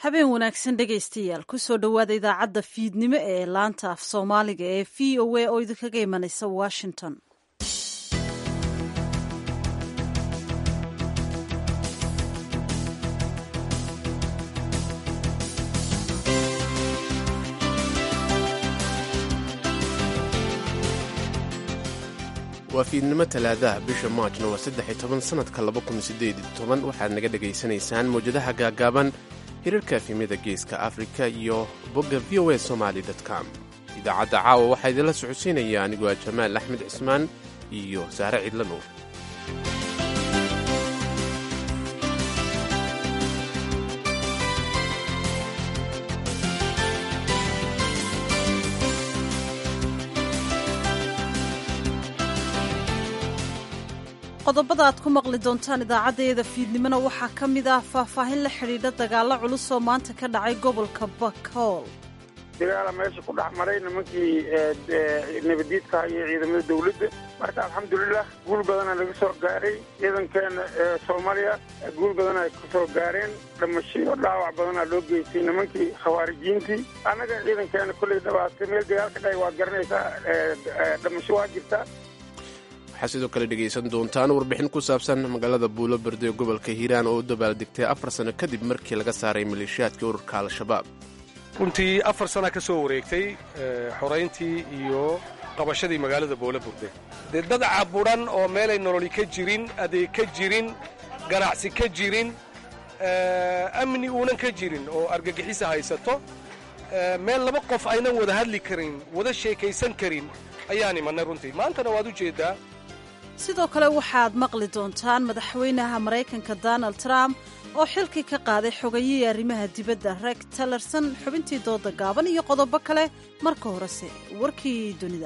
habeen wanaagsan dhegaystayaal kusoo dhowaada idaacadda fiidnimo ee laanta af soomaaliga ee v o a oo idinkaga imanaysa washington waa fiidnimo talaadaha bisha maajna waa saddex iyo toban sannadka laba kun siddeed iyo toban waxaad naga dhegaysanaysaan mawjadaha gaagaaban hirarka efimyada geeska afrika iyo bogga v o a somaali com idaacadda caawa waxaa idinla socodsiinaya anigoo ah jamaal axmed cismaan iyo sahre cidla nuur qodobada aad ku maqli doontaan idaacaddeeda fiidnimona waxaa ka mid ah faahfaahin la xidhiidha dagaallo culus oo maanta ka dhacay gobolka bakool dagaala meesha ku dhex maray nimankii nabadiidka iyo ciidamada dawladda marka alxamdulilah guul badana laga soo gaaray ciidankeena soomaaliya guul badan ay ka soo gaareen dhamashiyo dhaawac badanaa loo geystay nimankii khawaarijiintii annaga ciidankeena kolley dhabaatay meel dagaalka dhaay waad garanaysaa dhamasho waa jirtaa waxaa sidoo kale dhegaysan doontaan warbixin ku saabsan magaalada buulo berde ee gobolka hiiraan oo u dabaaldegtay afar sano kadib markii laga saaray maleeshiyaadkii ururka al-shabaab runtii afar sana ka soo wareegtay xorayntii iyo qabashadii magaalada buulo burde dee dad caburan oo meelay nololi ka jirin adeeg ka jirin ganacsi ka jirin amni uunan ka jirin oo argagixisa haysato meel laba qof aynan wada hadli karin wada sheekaysan karin ayaan imanay runtii maantana waad u jeeddaa sidoo kale waxaad maqli doontaan madaxweynaha maraykanka donald trump oo xilkii ka qaaday xogayihii arrimaha dibadda reeg talerson xubintii dooda gaaban iyo qodobo kale marka horese warkii dunida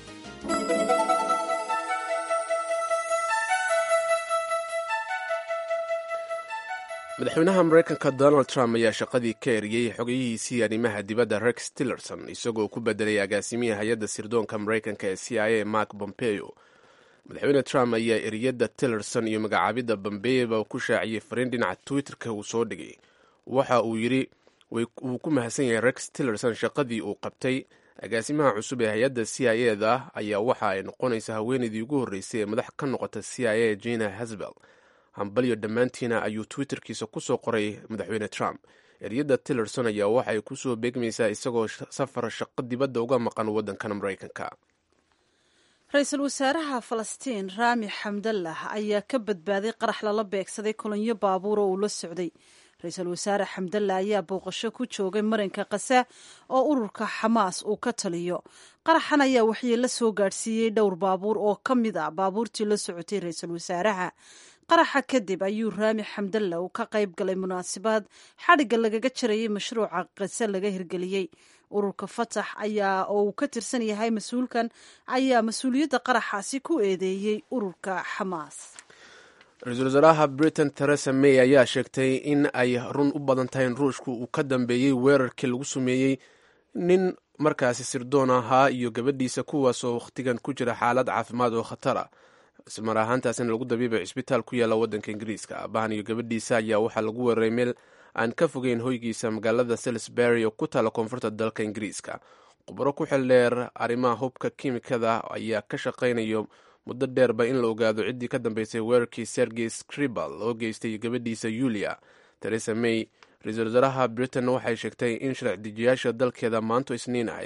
madaxweynaha maraykanka donald trump ayaa shaqadii ka eriyey xogayihiisii arrimaha dibadda rex tillerson isagoo ku bedelay agaasimihii hay-adda sirdoonka maraykanka ee c i a mark bompeo madaxweyne trump ayaa eriyadda tillerson iyo magacaabidda bombeyba ku shaaciyey fariin dhinaca twitter-ka uu soo dhigay waxa uu yidhi wuu ku mahadsan yahay rex tillerson shaqadii uu qabtay agaasimaha cusub ee hay-adda c i a da ayaa waxa ay noqonaysa haweenaydii ugu horreysay ee madax ka noqota c i a jina hasbel hambalyo dhammaantiina ayuu twitterkiisa ku soo qoray madaxweyne trump eryadda tillerson ayaa waxay ku soo beegmaysaa isagoo safar shaqo dibadda uga maqan waddankan maraykanka ra-iisul wasaaraha falastiin raami xamdallah ayaa ka badbaaday qarax lala beegsaday kolonyo baabuur oo uu la socday ra-iisul wasaare xamdallah ayaa booqasho ku joogay marinka kasa oo ururka xamaas uu ka taliyo qaraxan ayaa waxyeello soo gaadhsiiyey dhowr baabuur oo ka mid a baabuurtii la socotay ra-iisul wasaaraha qaraxa kadib ayuu raami xamdalla uu ka qayb galay munaasabad xadhigga lagaga jarayay mashruuca qase laga hirgeliyey ururka fatax ayaa oo uu ka tirsan yahay mas-uulkan ayaa mas-uuliyadda qaraxaasi ku eedeeyey ururka xamaas ra-iisul wasaaraha britain theresa may ayaa sheegtay in ay run u badan tahay in ruushku uu ka dambeeyey weerarkii lagu sameeyey nin markaasi sirdoon ahaa iyo gabadhiisa kuwaasoo wakhtigan ku jira xaalad caafimaad oo khatara ismar ahaantaasina lagu dabiibay cisbitaal ku yaalla waddanka ingiriiska aabahan iyo gabadhiisa ayaa waxaa lagu weeraray meel aan ka fogeyn hoygiisa magaalada salisbury oo ku taalla koonfurta dalka ingiriiska khubaro ku xil dheer arrimaha hubka kiimikada ayaa ka shaqaynayo muddo dheerba in la ogaado ciddii ka dambeysay weerarkii sergey scribal oo geystay gabadhiisa yulia teresa may ra-iisul wasaaraha britain waxay sheegtay in sharci dejiyaasha dalkeeda maanto isniin ah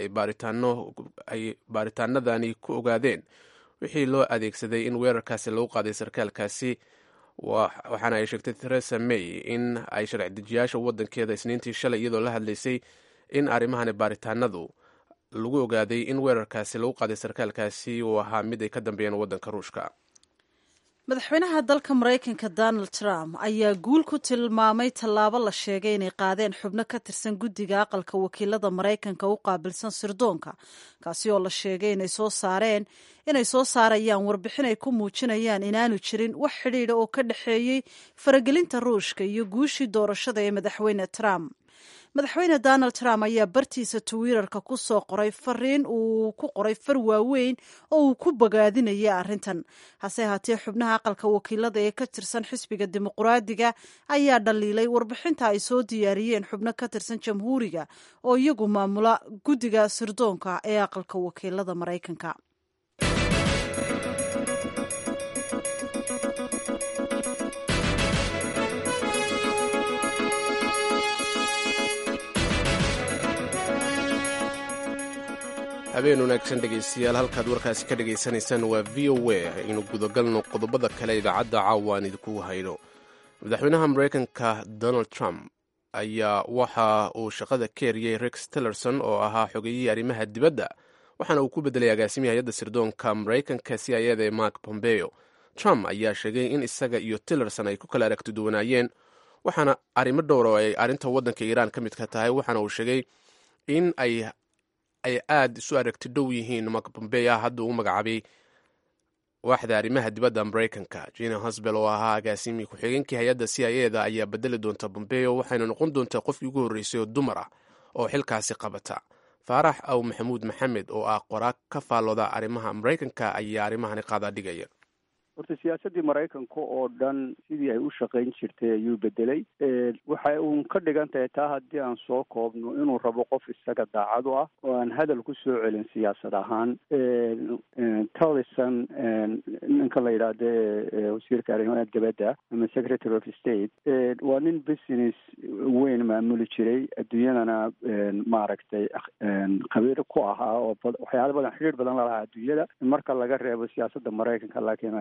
ay baaritaanadani ku ogaadeen wixii loo adeegsaday in weerarkaasi lagu qaaday sarkaalkaasi waxaana ay sheegtay theresa may in ay sharci dejiyaasha waddankeeda isniintii shalay iyadoo la hadlaysay in arrimahani baaritaanadu lagu ogaaday in weerarkaasi lagu qaaday sarkaalkaasi uu ahaa mid ay ka dambeeyeen waddanka ruushka madaxweynaha dalka maraykanka donald trump ayaa guul ku tilmaamay tallaabo la sheegay inay qaadeen xubno ka tirsan guddiga aqalka wakiilada maraykanka u qaabilsan sirdoonka kaasi oo la sheegay inay soo saareen inay soo saarayaan warbixin ay ku muujinayaan inaanu jirin wax xidhiidha oo ka dhexeeyey faragelinta ruushka iyo guushii doorashada ee madaxweyne trump madaxweyne donald trump ayaa bartiisa twitter-ka ku soo qoray fariin uu ku qoray far waaweyn oo uu ku bogaadinaya arrintan hase haatee xubnaha aqalka wakiilada ee ka tirsan xisbiga dimuqraadiga ayaa dhaliilay warbixinta ay soo diyaariyeen xubno ka tirsan jamhuuriga oo iyagu maamula guddiga sirdoonka ee aqalka wakiilada maraykanka habeen wanaagsan dhegaystayaal halkaad warkaasi ka dhagaysanaysaan waa v o a aynu gudagalno qodobada kale idaacadda caawa aan idinku hayno madaxweynaha maraykanka donald trump ayaa waxa uu shaqada ka eriyey rex tillerson oo ahaa xogeyihii arrimaha dibadda waxaana uu ku bedelay agaasimihi hay-adda sirdoonka maraykanka si ayada ee mark pompeo trump ayaa sheegay in isaga iyo tillerson ay ku kala aragti duwanaayeen waxaana arrimo dhowr oo ay arrinta waddanka iiraan ka mid ka tahay waxaana uu sheegay in ay ay aada isu aragti dhow yihiin mark pompeo hadda uu magacaabay waaxda arrimaha dibadda maraykanka jina hosbel oo ahaa agaasimii ku-xigeenkii hay-adda c i eda ayaa bedeli doonta pompeo waxayna noqon doontaa qofkii ugu horreysay oo dumar ah oo xilkaasi qabata faarax aw maxamuud maxamed oo ah qoraag ka faallooda arrimaha maraykanka ayaa arrimahani qaadaa dhigaya horta siyaasaddii maraykanka oo dhan sidii ay u shaqayn jirtay ayuu bedelay waxay uun ka dhigan tahay taa haddii aan soo koobno inuu rabo qof isaga daacad u ah oo aan hadal ku soo celin siyaasad ahaan tallison ninka la yidhaahde wasiirka arrimaha dibadda ama secretary of state waa nin business weyn maamuli jiray adduunyadana maaragtay khabiir ku ahaa oo waxyaala badan xidhiir badan lalahaa adduunyada marka laga reebo siyaasadda maraykanka laakiin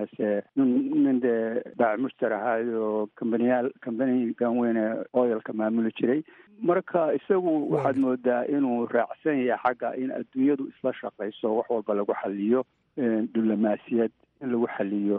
nin dee baac mushtar ahaay oo kambaniyaal kambanigan weyne oyalka maamuli jiray marka isagu waxaad moodaa inuu raacsan yahay xagga in adduunyadu isla shaqayso wax walba lagu xaliyo diblomaasiyad in lagu xaliyo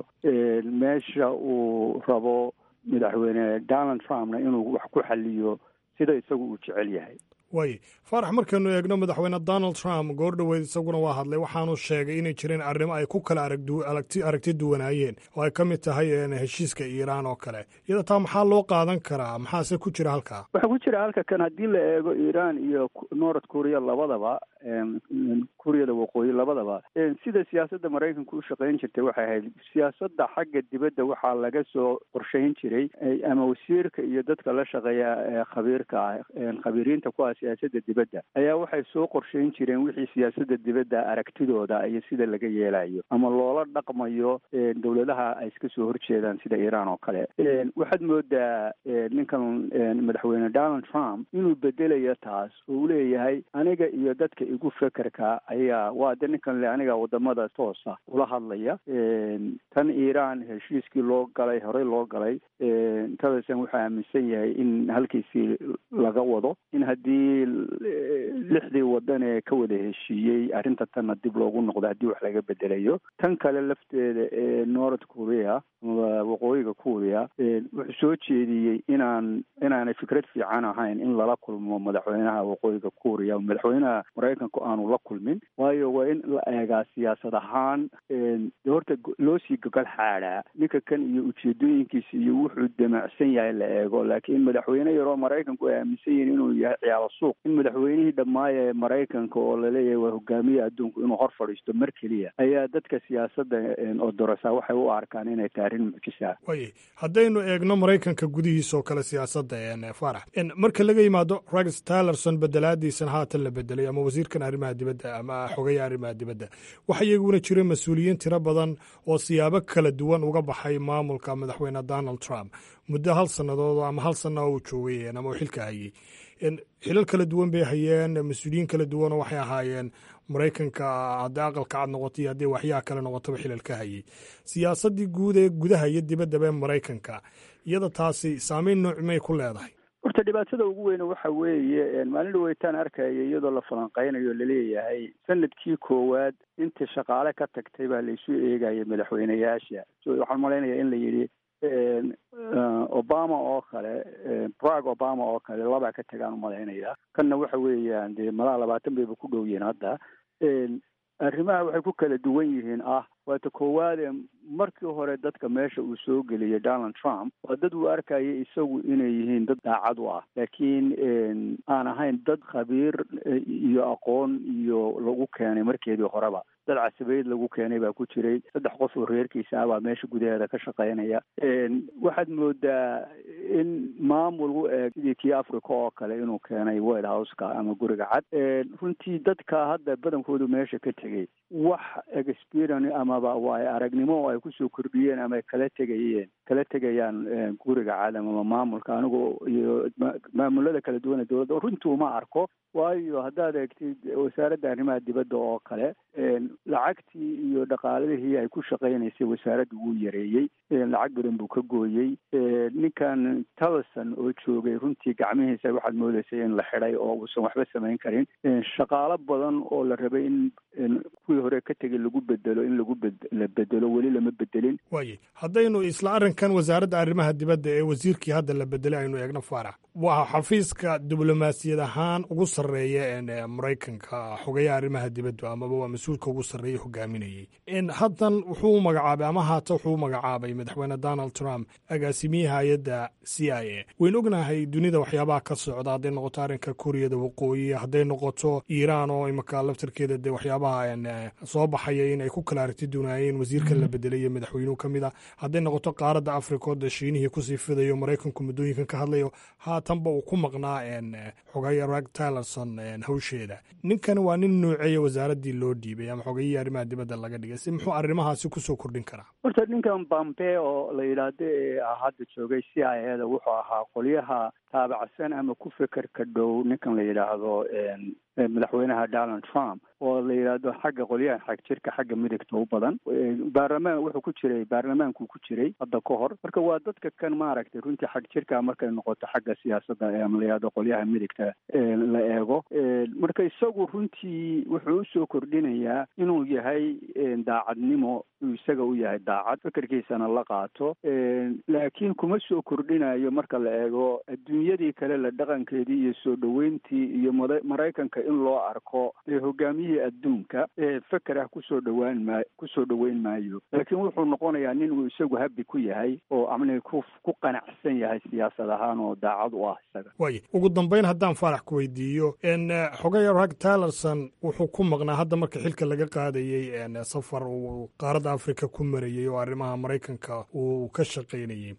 meesha uu rabo madaxweyne donald trumpna inuu wax ku xaliyo sida isagu uu jecel yahay waay faarax markaynu eegno madaxweyne donald trump goor dhoweyd isaguna waa hadlay waxaanu sheegay inay jireen arrimo ay ku kala aragti duwanaayeen oo ay ka mid tahay heshiiska iiraan oo kale iyada taa maxaa loo qaadan karaa maxaase ku jira halkaa waxaa ku jira halka kan haddii la eego iiraan iyo north korea labadaba kuuriyada waqooyi labadaba sida siyaasadda maraykanka u shaqayn jirtay waxay ahayd siyaasadda xagga dibadda waxaa laga soo qorshayn jiray ama wasiirka iyo dadka la shaqeeya khabiirka ah khabiiriinta ku ah siyaasadda dibadda ayaa waxay soo qorshayn jireen wixii siyaasadda dibadda aragtidooda iyo sida laga yeelayo ama loola dhaqmayo dowladaha ay iska soo horjeedaan sida iiraan oo kale waxaad moodaa ninkan madaxweyne donald trump inuu bedelayo taas oo uu leeyahay aniga iyo dadka igu fekerka ayaa waa de ninkan le aniga wadamada toosa ula hadlaya tan iiraan heshiiskii loo galay horey loo galay tadasan wuxuu aaminsan yahay in halkiisii laga wado in haddii lixdii wadan ee ka wada heshiiyey arrinta tanna dib loogu noqdo haddii wax laga bedelayo tan kale lafteeda ee north korea ama waqooyiga korea wuxuu soo jeediyey inaan inaanay fikrad fiican ahayn in lala kulmo madaxweynaha waqooyiga korea madaxweynaha maraykanku aanu la kulmin waayo waa in la eegaa siyaasad ahaan de horta loo sii gogol xaadhaa ninka kan iyo ujeedooyinkiisa iyo wuxuu damacsan yahay la eego laakiin madaxweyne yaroo maraykanku ay aaminsan yihiin inuu yahay ciyaalo suuq in madaxweynihii dhammaaya ee maraykanka oo laleeyahay waa hogaamiya adduunku inuu hor fadhiisto mar keliya ayaa dadka siyaasadda oo dorasa waxay u arkaan inay tahay arrin mucjisa way haddaynu eegno maraykanka gudihiisa oo kale siyaasadda farax marka laga yimaado rex tillerson bedelaadiisan haatan la bedelay ama wasiirkan arrimaha dibadda ama xogeya arrimaha dibadda waxa iyaguna jira mas-uuliyiin tiro badan oo siyaabo kala duwan uga baxay maamulka madaxweyne donald trump muddo hal sannadood ama hal sanna uu joogay ama uu xilka hayey xilal kala duwan bay hayeen mas-uuliyiin kala duwanoo waxay ahaayeen maraykanka haddii aqalka cad noqoto iyo haddii waxyaha kale noqotaba xilal ka hayey siyaasaddii guud ee gudaha iyo dibaddaba ee maraykanka iyada taasi saameyn noocmay ku leedahay horta dhibaatada ugu weyne waxa weeye maalin dhaweytaan arkaya iyadoo la falanqeynayo laleeyahay sanadkii koowaad inta shaqaale ka tagtay baa laisu eegaya madaxweyneyaasha waxaan malaynaya in la yidhi obama oo kale brag obama oo kale labaa ka tagaan umalaynaya kanna waxa weeyaan dee malaa labaatan bayba ku dhow yihiin hadda arrimaha waxay ku kala duwan yihiin ah waata koowaade markii hore dadka meesha uu soo geliyay donald trump waa dad uu arkaya isagu inay yihiin dad daacad u ah laakiin aan ahayn dad khabiir iyo aqoon iyo lagu keenay markeedii horeba dad casabeyd lagu keenay baa ku jiray saddex qof oo reerkiisa ah baa meesha gudaheeda ka shaqaynaya waxaad moodaa in maamul u eeg sidii kii africa oo kale inuu keenay white houseka ama guriga cad runtii dadka hadda badankoodu meesha ka tegay wax experience amaba waay aragnimo oo ay kusoo kordhiyeen ama ay kala tegayeen kala tegayaan guriga cad amaba maamulka anigoo iyo maamulada kala duwana dowladda runtii uma arko waayo haddaad eegtid wasaaradda arrimaha dibadda oo kale lacagtii iyo dhaqaaladihii ay ku shaqaynaysay wasaaradda wuu yareeyey lacag badan buu ka gooyey ninkan tallson oo joogay runtii gacmihiisa waxaad moodeysay in la xidhay oo uusan waxba samayn karin shaqaalo badan oo la rabay in kuwii hore ka tegay lagu bedelo in lagu la bedelo weli lama bedelin waaye haddaynu isla arrinkan wasaaradda arrimaha dibadda ee wasiirkii hadda la bedelay aynu eegno faarax waa xafiiska diblomaasiyad ahaan ugu sarreeya maraykanka xogayaha arrimaha dibadda amaba waa mas-uulka ugu sarreeya hogaaminayey haddan wuxuu magacaabay ama haata wuxuu magacaabay madaxweyne donald trump agaasimiye hay-adda c i a waynu ognahay dunida waxyaabaha ka socda hadday noqoto arrinka kuuriyada waqooyi hadday noqoto iiraan oo imaka laftarkeeda dee waxyaabaha soo baxaya in ay ku kala aragti dunaayeen wasiirkan la bedelay iyo madaxweynuhu ka mid a hadday noqoto qaaradda africa oo dee shiinihii kusii fidayo maraykanku muddooyinkan ka hadlayo haatanba uu ku maqnaa xogaya rag tylerson hawsheeda ninkani waa nin nuuceeya wasaaraddii loo dhiibay ama xogayihii arrimaha dibadda laga dhigay si muxuu arrimahaasi kusoo kordhin karaa horta ninkan bambe oo la yidhaahdo ee hadda joogay c i a da wuxuu ahaa qolyaha taabacsan ama ku fekerka dhow ninkan la yidhaahdo madaxweynaha donald trump oo la yidhaahdo xagga qolyahan xag jirka xagga midigta u badan baarlamaan wuxuu ku jiray baarlamaankuu ku jiray hadda ka hor marka waa dadka kan maaragtay runtii xag jirka markay noqoto xagga siyaasadda ama la yidhahdo qolyaha midigta la eego marka isagu runtii wuxuu usoo kordhinayaa inuu yahay daacadnimo isaga u yahay daacad fekerkiisana la qaato laakiin kuma soo kordhinayo marka la eego adduunyadii kale la dhaqankeedii iyo soo dhoweyntii iyo maraykanka in loo arko hogaamiyihii adduunka feker ah kusoo dhawaan maa kusoo dhoweyn maayo laakiin wuxuu noqonayaa nin uu isagu habi ku yahay oo amni ku ku qanacsan yahay siyaasad ahaan oo daacad u ah isaga waaye ugu dambeyn haddaan faarax ku weydiiyo xogaya rag tylerson wuxuu ku maqnaa hadda marka xilka laga qaadayey safar uu qaaradda africa ku marayey oo arrimaha maraykanka uu ka shaqaynayey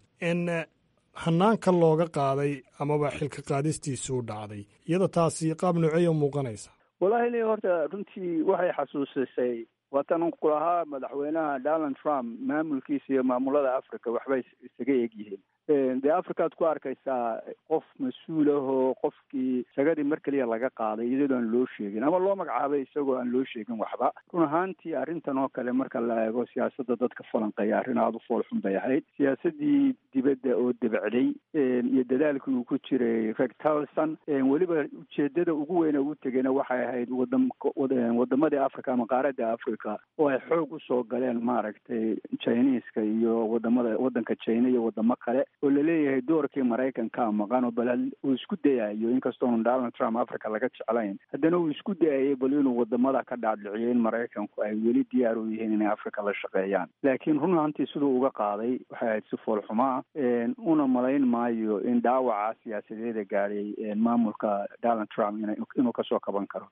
hanaanka looga qaaday amaba xilka qaadistiisuu dhacday iyada taasi qaab nooceeya muuqanaysa wallaahi li horta runtii waxay xasuusisay waatan ku lahaa madaxweynaha donald trump maamulkiisa iyo maamulada africa waxbay isaga egyihiin dee africaad ku arkaysaa qof mas-uul ah oo qofkii sagadii mar keliya laga qaaday iyadoo aan loo sheegin ama loo magacaabay isagoo aan loo sheegin waxba run ahaantii arrintan oo kale marka la eego siyaasadda dadka falanqeeya arrin aada u foolxun bay ahayd siyaasaddii dibadda oo debacday iyo dadaalkii uu ku jiray reg talson weliba ujeedada ugu weyne u tegayna waxay ahayd wadam wadamadii africa ama qaaradda africa oo ay xoog usoo galeen maaragtay chineska iyo wadamada waddanka china iyo wadamo kale oo laleeyahay doorkii maraykanka maqan oo bal uu isku dayayo inkastoonu donald trump africa laga jeclayn haddana uu isku dayayay bal inuu wadamada ka dhaadhiciyo in maraykanku ay weli diyaar u yihiin inay africa la shaqeeyaan laakiin run ahantii siduu uga qaaday waxay ahayd si foolxumaa una malayn maayo in dhaawaca siyaasadeeda gaadhay maamulka donald trump inuu kasoo kaban karo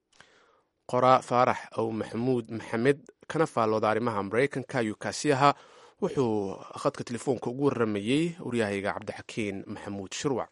qoraa faarax ow maxamuud maxamed kana faallooda arrimaha maraykanka ayuu kaasi ahaa wuxuu khadka telefoonka ugu warramayey waryahayga cabdixakiin maxamuud shirwac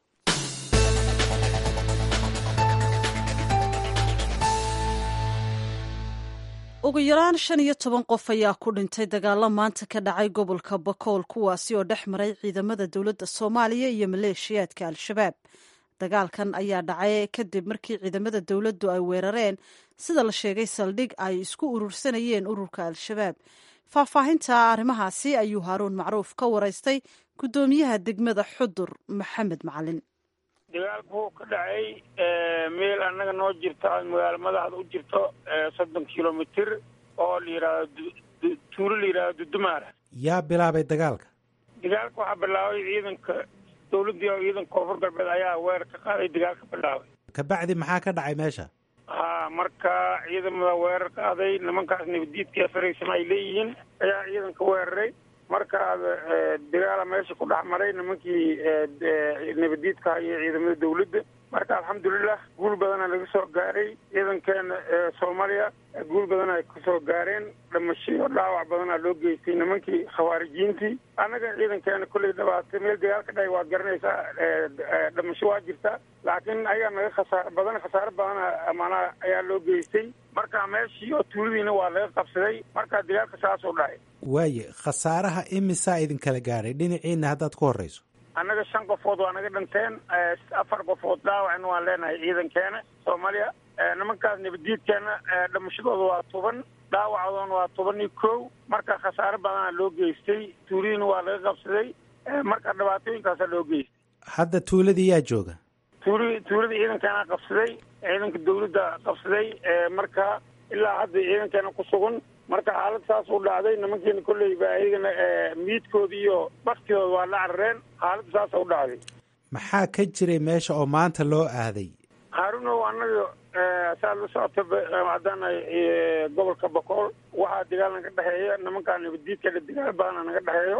ugu yaraan shan iyo toban qof ayaa ku dhintay dagaalo maanta ka dhacay gobolka bakool kuwaasi oo dhex maray ciidamada dowladda soomaaliya iyo maleeshiyaadka al-shabaab dagaalkan ayaa dhacay kadib markii ciidamada dowladdu ay weerareen sida la sheegay saldhig ay isku urursanayeen ururka al-shabaab faahfaahinta arrimahaasi ayuu haaruun macruuf ka waraystay guddoomiyaha degmada xudur maxamed macalin dagaalku ka dhacay meel annaga noo jirta magaalo madaxda u jirto soddon kilomitr oo la yidhaahdo tuulo la yidhahdo dudumaara yaa bilaabay dagaalka dagaalka waxaa bilaabay ciidanka dowladdii ciidanka koonfur galbeed ayaa weerar ka qaaday dagaalka bilaabay kabacdi maxaa ka dhacay meesha ha marka ciidamada weerar qaaday nimankaas nabadiidka faraysama ay leeyihiin ayaa ciidanka weeraray marka dagaala meesha ku dhex maray nimankii nabadiidka iyo ciidamada dawladda marka alxamdulilah guul badana laga soo gaaray ciidankeena soomaaliya guul badan ay kasoo gaareen dhamashiyo dhaawac badanaa loo geystay nimankii khawaarijiintii annaga ciidankeena kolley dhabaatay meel dagaal ka dhahay waad garanaysaa dhamasho waa jirta laakiin ayagaa naga khasaar badan khasaaro badana maanaa ayaa loo geystay marka meeshii oo tuuladiina waa laga qabsaday marka dagaalka saasoo dhahay waaye khasaaraha imisaa idinkala gaadhay dhinaciina haddaad ku horreyso annaga shan qofood waa naga dhinteen afar qofood dhaawacna waan leenahay ciidankeena soomaaliya nimankaas nabadiidkeena dhamashadooda waa toban dhaawacoodana waa toban iyo kow marka khasaare badana loo geystay tuuladiina waa laga qabsaday marka dhibaatooyinkaasa loo geystay hadda tuuladii yaa jooga tuuli tuulada ciidankeena qabsaday ciidanka dawladda qabsaday marka ilaa hadda ciidankeena ku sugan marka xaalad saas u dhacday nimankeena kolleyba ayagana miidkooda iyo baktidooda waa la carareen xaalada saasa u dhacday maxaa ka jiray meesha oo maanta loo aaday haarunow annaga saa la socota haddana gobolka bokool waxaa dagaal naga dhexeeya nimankaa nabadiidka dagaal badana naga dhexeeyo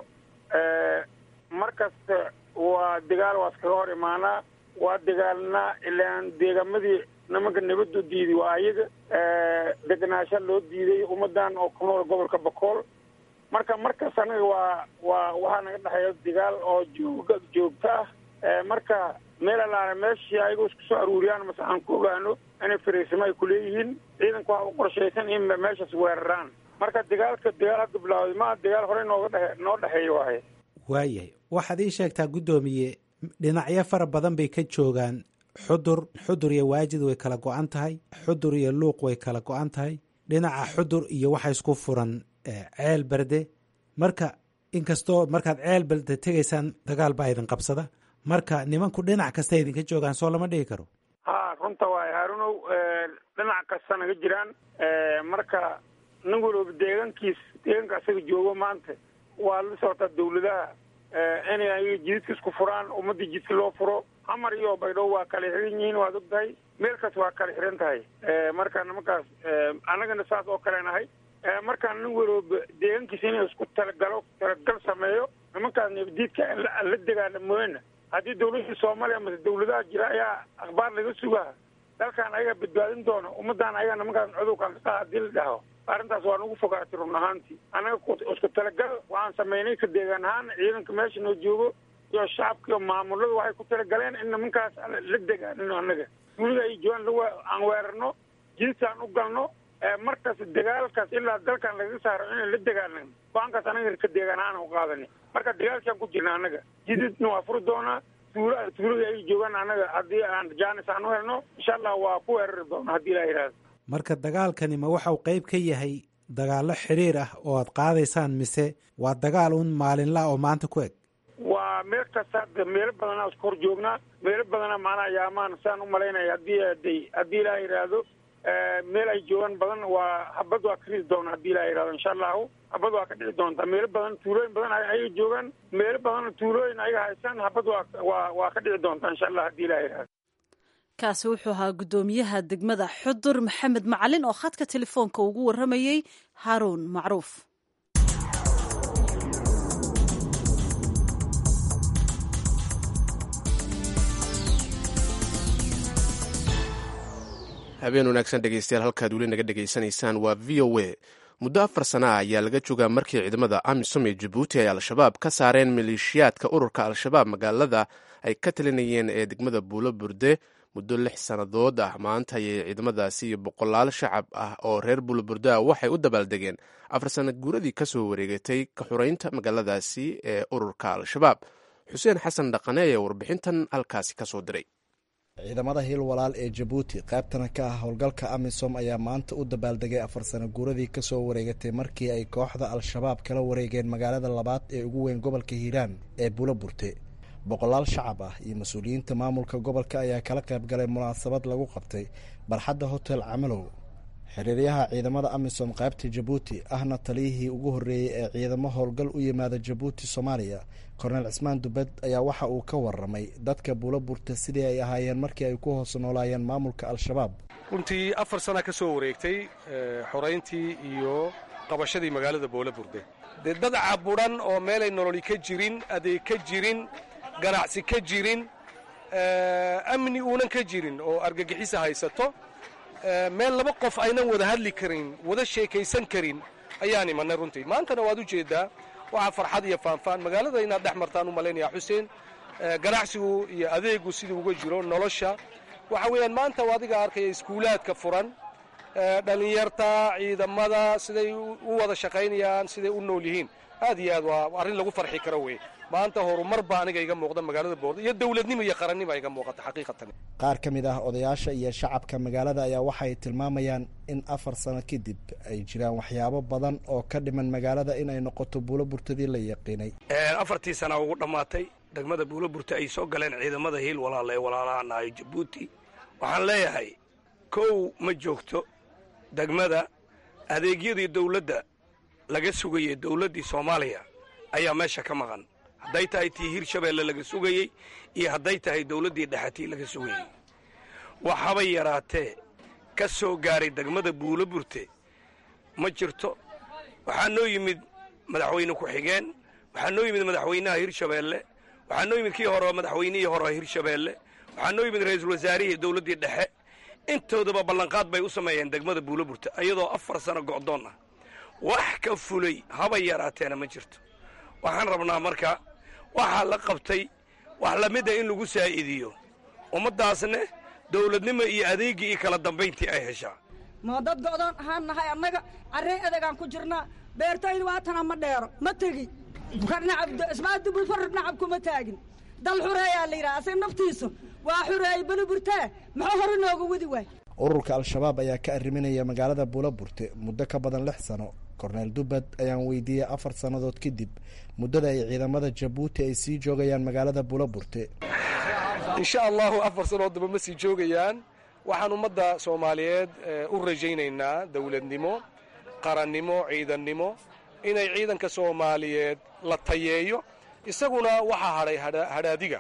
mar kasta waa dagaal waa iskaga hor imaanaa waa dagaalnaa ilaan deegaamadii nimanka nabadu diiday waa ayaga deganaasha loo diiday ummadan oo ku nool gobolka bokool marka markas anaga waa waa waxaa naga dhexeeya dagaal oo jooga joogto ah marka meel alaana meeshii ayagu isku soo aruuriyaan mase aan ku ogaano inay fariisimo ay kuleeyihiin ciidanka waxa u qorshaysan in meeshaas weeraraan marka dagaalka dagaal hadda bilaawday maa dagaal horey nooga dhe noo dhexeeya waaye waayahay waxaad ii sheegtaa guddoomiye dhinacyo fara badan bay ka joogaan xudur xudur iyo waajid way kala go-an tahay xudur iyo luuq way kala go-an tahay dhinaca xudur iyo waxa isku furan ceel berde marka inkastoo markaad ceel berde tegaysaan dagaal baa idin qabsada marka nimanku dhinac kasta idinka joogaan soo lama dhigi karo ha runta waaye haarunow dhinac kasta naga jiraan marka nin walooba deegaankiis deegaanka asaga joogo maanta waa la socotaa dawladaha inay ayaga jididka isku furaan ummadii jidka loo furo xamar iyo baydhabo waa kala xiran yihiin waad og tahay meel kas waa kala xiran tahay marka nimankaas annagana saas oo kale nahay markaa nin walooba deegaankiisa inuu isku talagalo talagal sameeyo nimankaas nabadiidka la degaana mooyana haddii dawladda soomaaliya mase dawladaha jira ayaa akhbaar laga sugaa dalkan ayagaa badbaadin doona ummadan ayagaa nimankaas cudurkan ka qaada hadii la dhaho arrintaas waa nagu fogaatay run ahaantii annaga isku talagal waxaan samaynay ka deegaan ahaan ciidanka meesha noo joogo iyo shacabka iyo maamulada waxay ku talagaleen in nimankaas la degaanino annaga duulida ay joogaan aan weerarno jididkaan u galno markaas dagaalkaas ilaa dalkan lagaga saaro inaan la dagaalnan go-aankaas anaga ka deegaan ahaan u qaadani marka dagaalkaan ku jirna annaga jididna waa furi doonaa tuula tuulada ay joogaan annaga haddii aan jaanis aan u helno insha allah waa ku weerari doona haddii ilaa yidhahdo marka dagaalkani ma waxau qayb ka yahay dagaallo xiriir ah oo aad qaadaysaan mise waa dagaal un maalinla oo maanta ku eg waa meel kasta hadda meelo badanaa isku hor joognaa meelo badana maanaa yaamaan saan u malaynaya haddii aday haddii ilaa yidhaahdo meel ay joogaan badan waa habad waa ka ridi doona haddii ilaa yidhahdo insha allahu habad waa ka dhici doontaa meelo badan tuulooyin badan ayaga joogaan meelo badan tuulooyin ayaga haystaan habad waa waa waa ka dhici doontaa insha allah haddii ilaa yidhahdo kaasi wuxuu ahaa guddoomiyaha degmada xudur maxamed macalin oo khadka telefoonka ugu warramayey haaruun macruuf habeen wanaagsan dhegeystayaal halkaad weli naga dhegaysanaysaan waa v o a muddo afar sana ah ayaa laga joogaa markii ciidamada amisom ee jabuuti ay al-shabaab ka saareen maleeshiyaadka ururka al-shabaab magaalada ay ka talinayeen ee degmada buulo burde muddo lix sannadood ah maanta ayay ciidamadaasi iyo boqolaal shacab ah oo reer buulo burde ah waxay u dabaaldegeen afar sana guuradii ka soo wareegatay ka xuraynta magaaladaasi ee ururka al-shabaab xuseen xasan dhaqane ayaa warbixintan halkaasi ka soo diray ciidamada hiil walaal ee jabuuti qaybtana ka ah howlgalka amisom ayaa maanta u dabaaldegay afar sano guuradii kasoo wareegatay markii ay kooxda al-shabaab kala wareegeen magaalada labaad ee ugu weyn gobolka hiiraan ee bulo burte boqolaal shacab ah iyo mas-uuliyiinta maamulka gobolka ayaa kala qayb galay munaasabad lagu qabtay barxadda hotel camalow xiriiryaha ciidamada amisom qaybta jabuuti ahna taliyihii ugu horreeyey ee ciidamo howlgal u yimaada jabuuti soomaaliya korneel cismaan dubed ayaa waxa uu ka waramay dadka buulo burta sidii ay ahaayeen markii ay ku hoos noolaayeen maamulka al-shabaab runtii afar sana ka soo wareegtay xorayntii iyo qabashadii magaalada boole burde dee dad caburan oo meelay nololi ka jirin adeeg ka jirin ganacsi ka jirin amni uunan ka jirin oo argagixisa haysato meel laba qof aynan wada hadli karin wada sheekaysan karin ayaan imanay runtii maantana waad u jeeddaa waxaa farxad iyo faanfaan magaalada inaad dhex martaan u malaynayaa xuseen ganacsigu iyo adeegu siduu uga jiro nolosha waxa weeyaan maanta adiga arkaya iskuulaadka furan dhallinyarta ciidamada siday u wada shaqaynayaan siday u nool yihiin aad iyo aad waa arrin lagu farxi karo wey maanta horumar baa aniga iga muuqda magaalada boordo iyo dowladnimo iyo qarannimo iga muuqata xaqiiqatan qaar ka mid ah odayaasha iyo shacabka magaalada ayaa waxay tilmaamayaan in afar sano kadib ay jiraan waxyaabo badan oo ka dhiman magaalada in ay noqoto buulo burtadii la yaqiinay afartii sana ugu dhammaatay degmada buulo burta ay soo galeen ciidamada hiil walaala ee walaalahan ahay jabuuti waxaan leeyahay kow ma joogto degmada adeegyadii dawladda laga sugayey dawladdii soomaaliya ayaa meesha ka maqan hadday tahay tii hirshabeelle laga sugayey iyo hadday tahay dawladdii dhexatii laga sugayey waxabay yaraatee ka soo gaaray degmada buulo burte ma jirto waxaa noo yimid madaxweyne ku-xigeen waxaa noo yimid madaxweynaha hirshabeelle waxaa noo yimid kii hore madaxweynihii hore hirshabeelle waxaa noo yimid ra-iisul wasaarihii dawladdii dhexe intoodaba ballanqaad bay u sameeyeen degmada buulo burte iyadoo afar sano go'doon ah wax ka fulay haba yaraateena ma jirto waxaan rabnaa marka waxaa la qabtay wax lamid a in lagu saa'idiyo ummaddaasne dawladnimo iyo adeeggii iyo kala dambayntii ay heshaa moo dad go'doon ahaan nahay annaga carrey adegaan ku jirnaa beertayda waatana ma dheero ma tegi ismaadubulfar nacab kuma taagin dal xureeyaa la yidhaha asag naftiisu waa xureeyey beli burtee muxuu hore nooga wadi waay ururka al-shabaab ayaa ka arriminaya magaalada buulo burte muddo ka badan lix sano korneel dubbad ayaan weydiiyey afar sannadood kadib muddada ay ciidamada jabuuti ay sii joogayaan magaalada buulo burte insha allahu afar sanood daba ma sii joogayaan waxaan ummadda soomaaliyeed u rajaynaynaa dawladnimo qarannimo ciidannimo inay ciidanka soomaaliyeed la tayeeyo isaguna waxaa hadhay hadhaadiga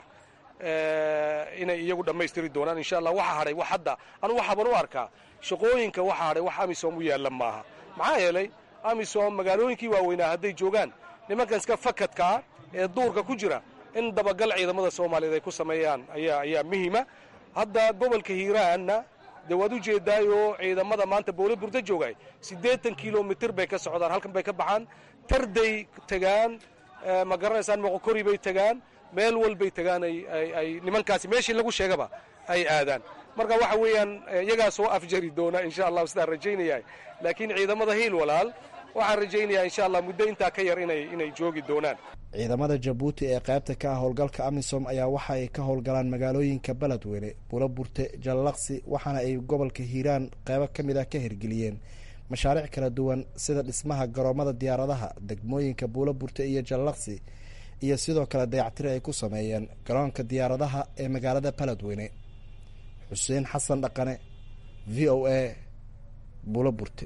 inay iyagu dhammaystiri doonaan insha allah waxaa hadhay wax hadda anugu waxaaban u arkaa shaqooyinka waxaa hadhay wax amisom u yaalla maaha maxaa yeelay amisom magaalooyinkii waaweynaa hadday joogaan nimankan iska fakadkaa ee duurka ku jira in dabagal ciidamada soomaaliyeed ay ku sameeyaan ayaa ayaa muhiima hadda gobolka hiiraanna dee waad u jeedaayoo ciidamada maanta boole burda joogay siddeetan kilomitir bay ka socdaan halkan bay ka baxaan tarday tegaan ma garanaysaan moqokori bay tegaan meel walbay tegaan ay nimankaasi meeshii lagu sheegaba ay aadaan marka waxa weeyaan iyagaa soo afjari doona insha allahu sidaan rajaynaya laakiin ciidamada hiil walaal waxaan rajaynayaa insha allah muddo intaa ka yar inay inay joogi doonaan ciidamada jabuuti ee qaybta ka ah howlgalka amisom ayaa waxa ay ka howlgalaan magaalooyinka beledweyne bulo burte jallaqsi waxaana ay gobolka hiiraan qeybo ka mid ah ka hirgeliyeen mashaariic kala duwan sida dhismaha garoomada diyaaradaha degmooyinka buulo burte iyo jallaqsi iyo sidoo kale dayactiri ay ku sameeyeen garoonka diyaaradaha ee magaalada beledweyne xuseen xasan dhaqane v o a buulo burte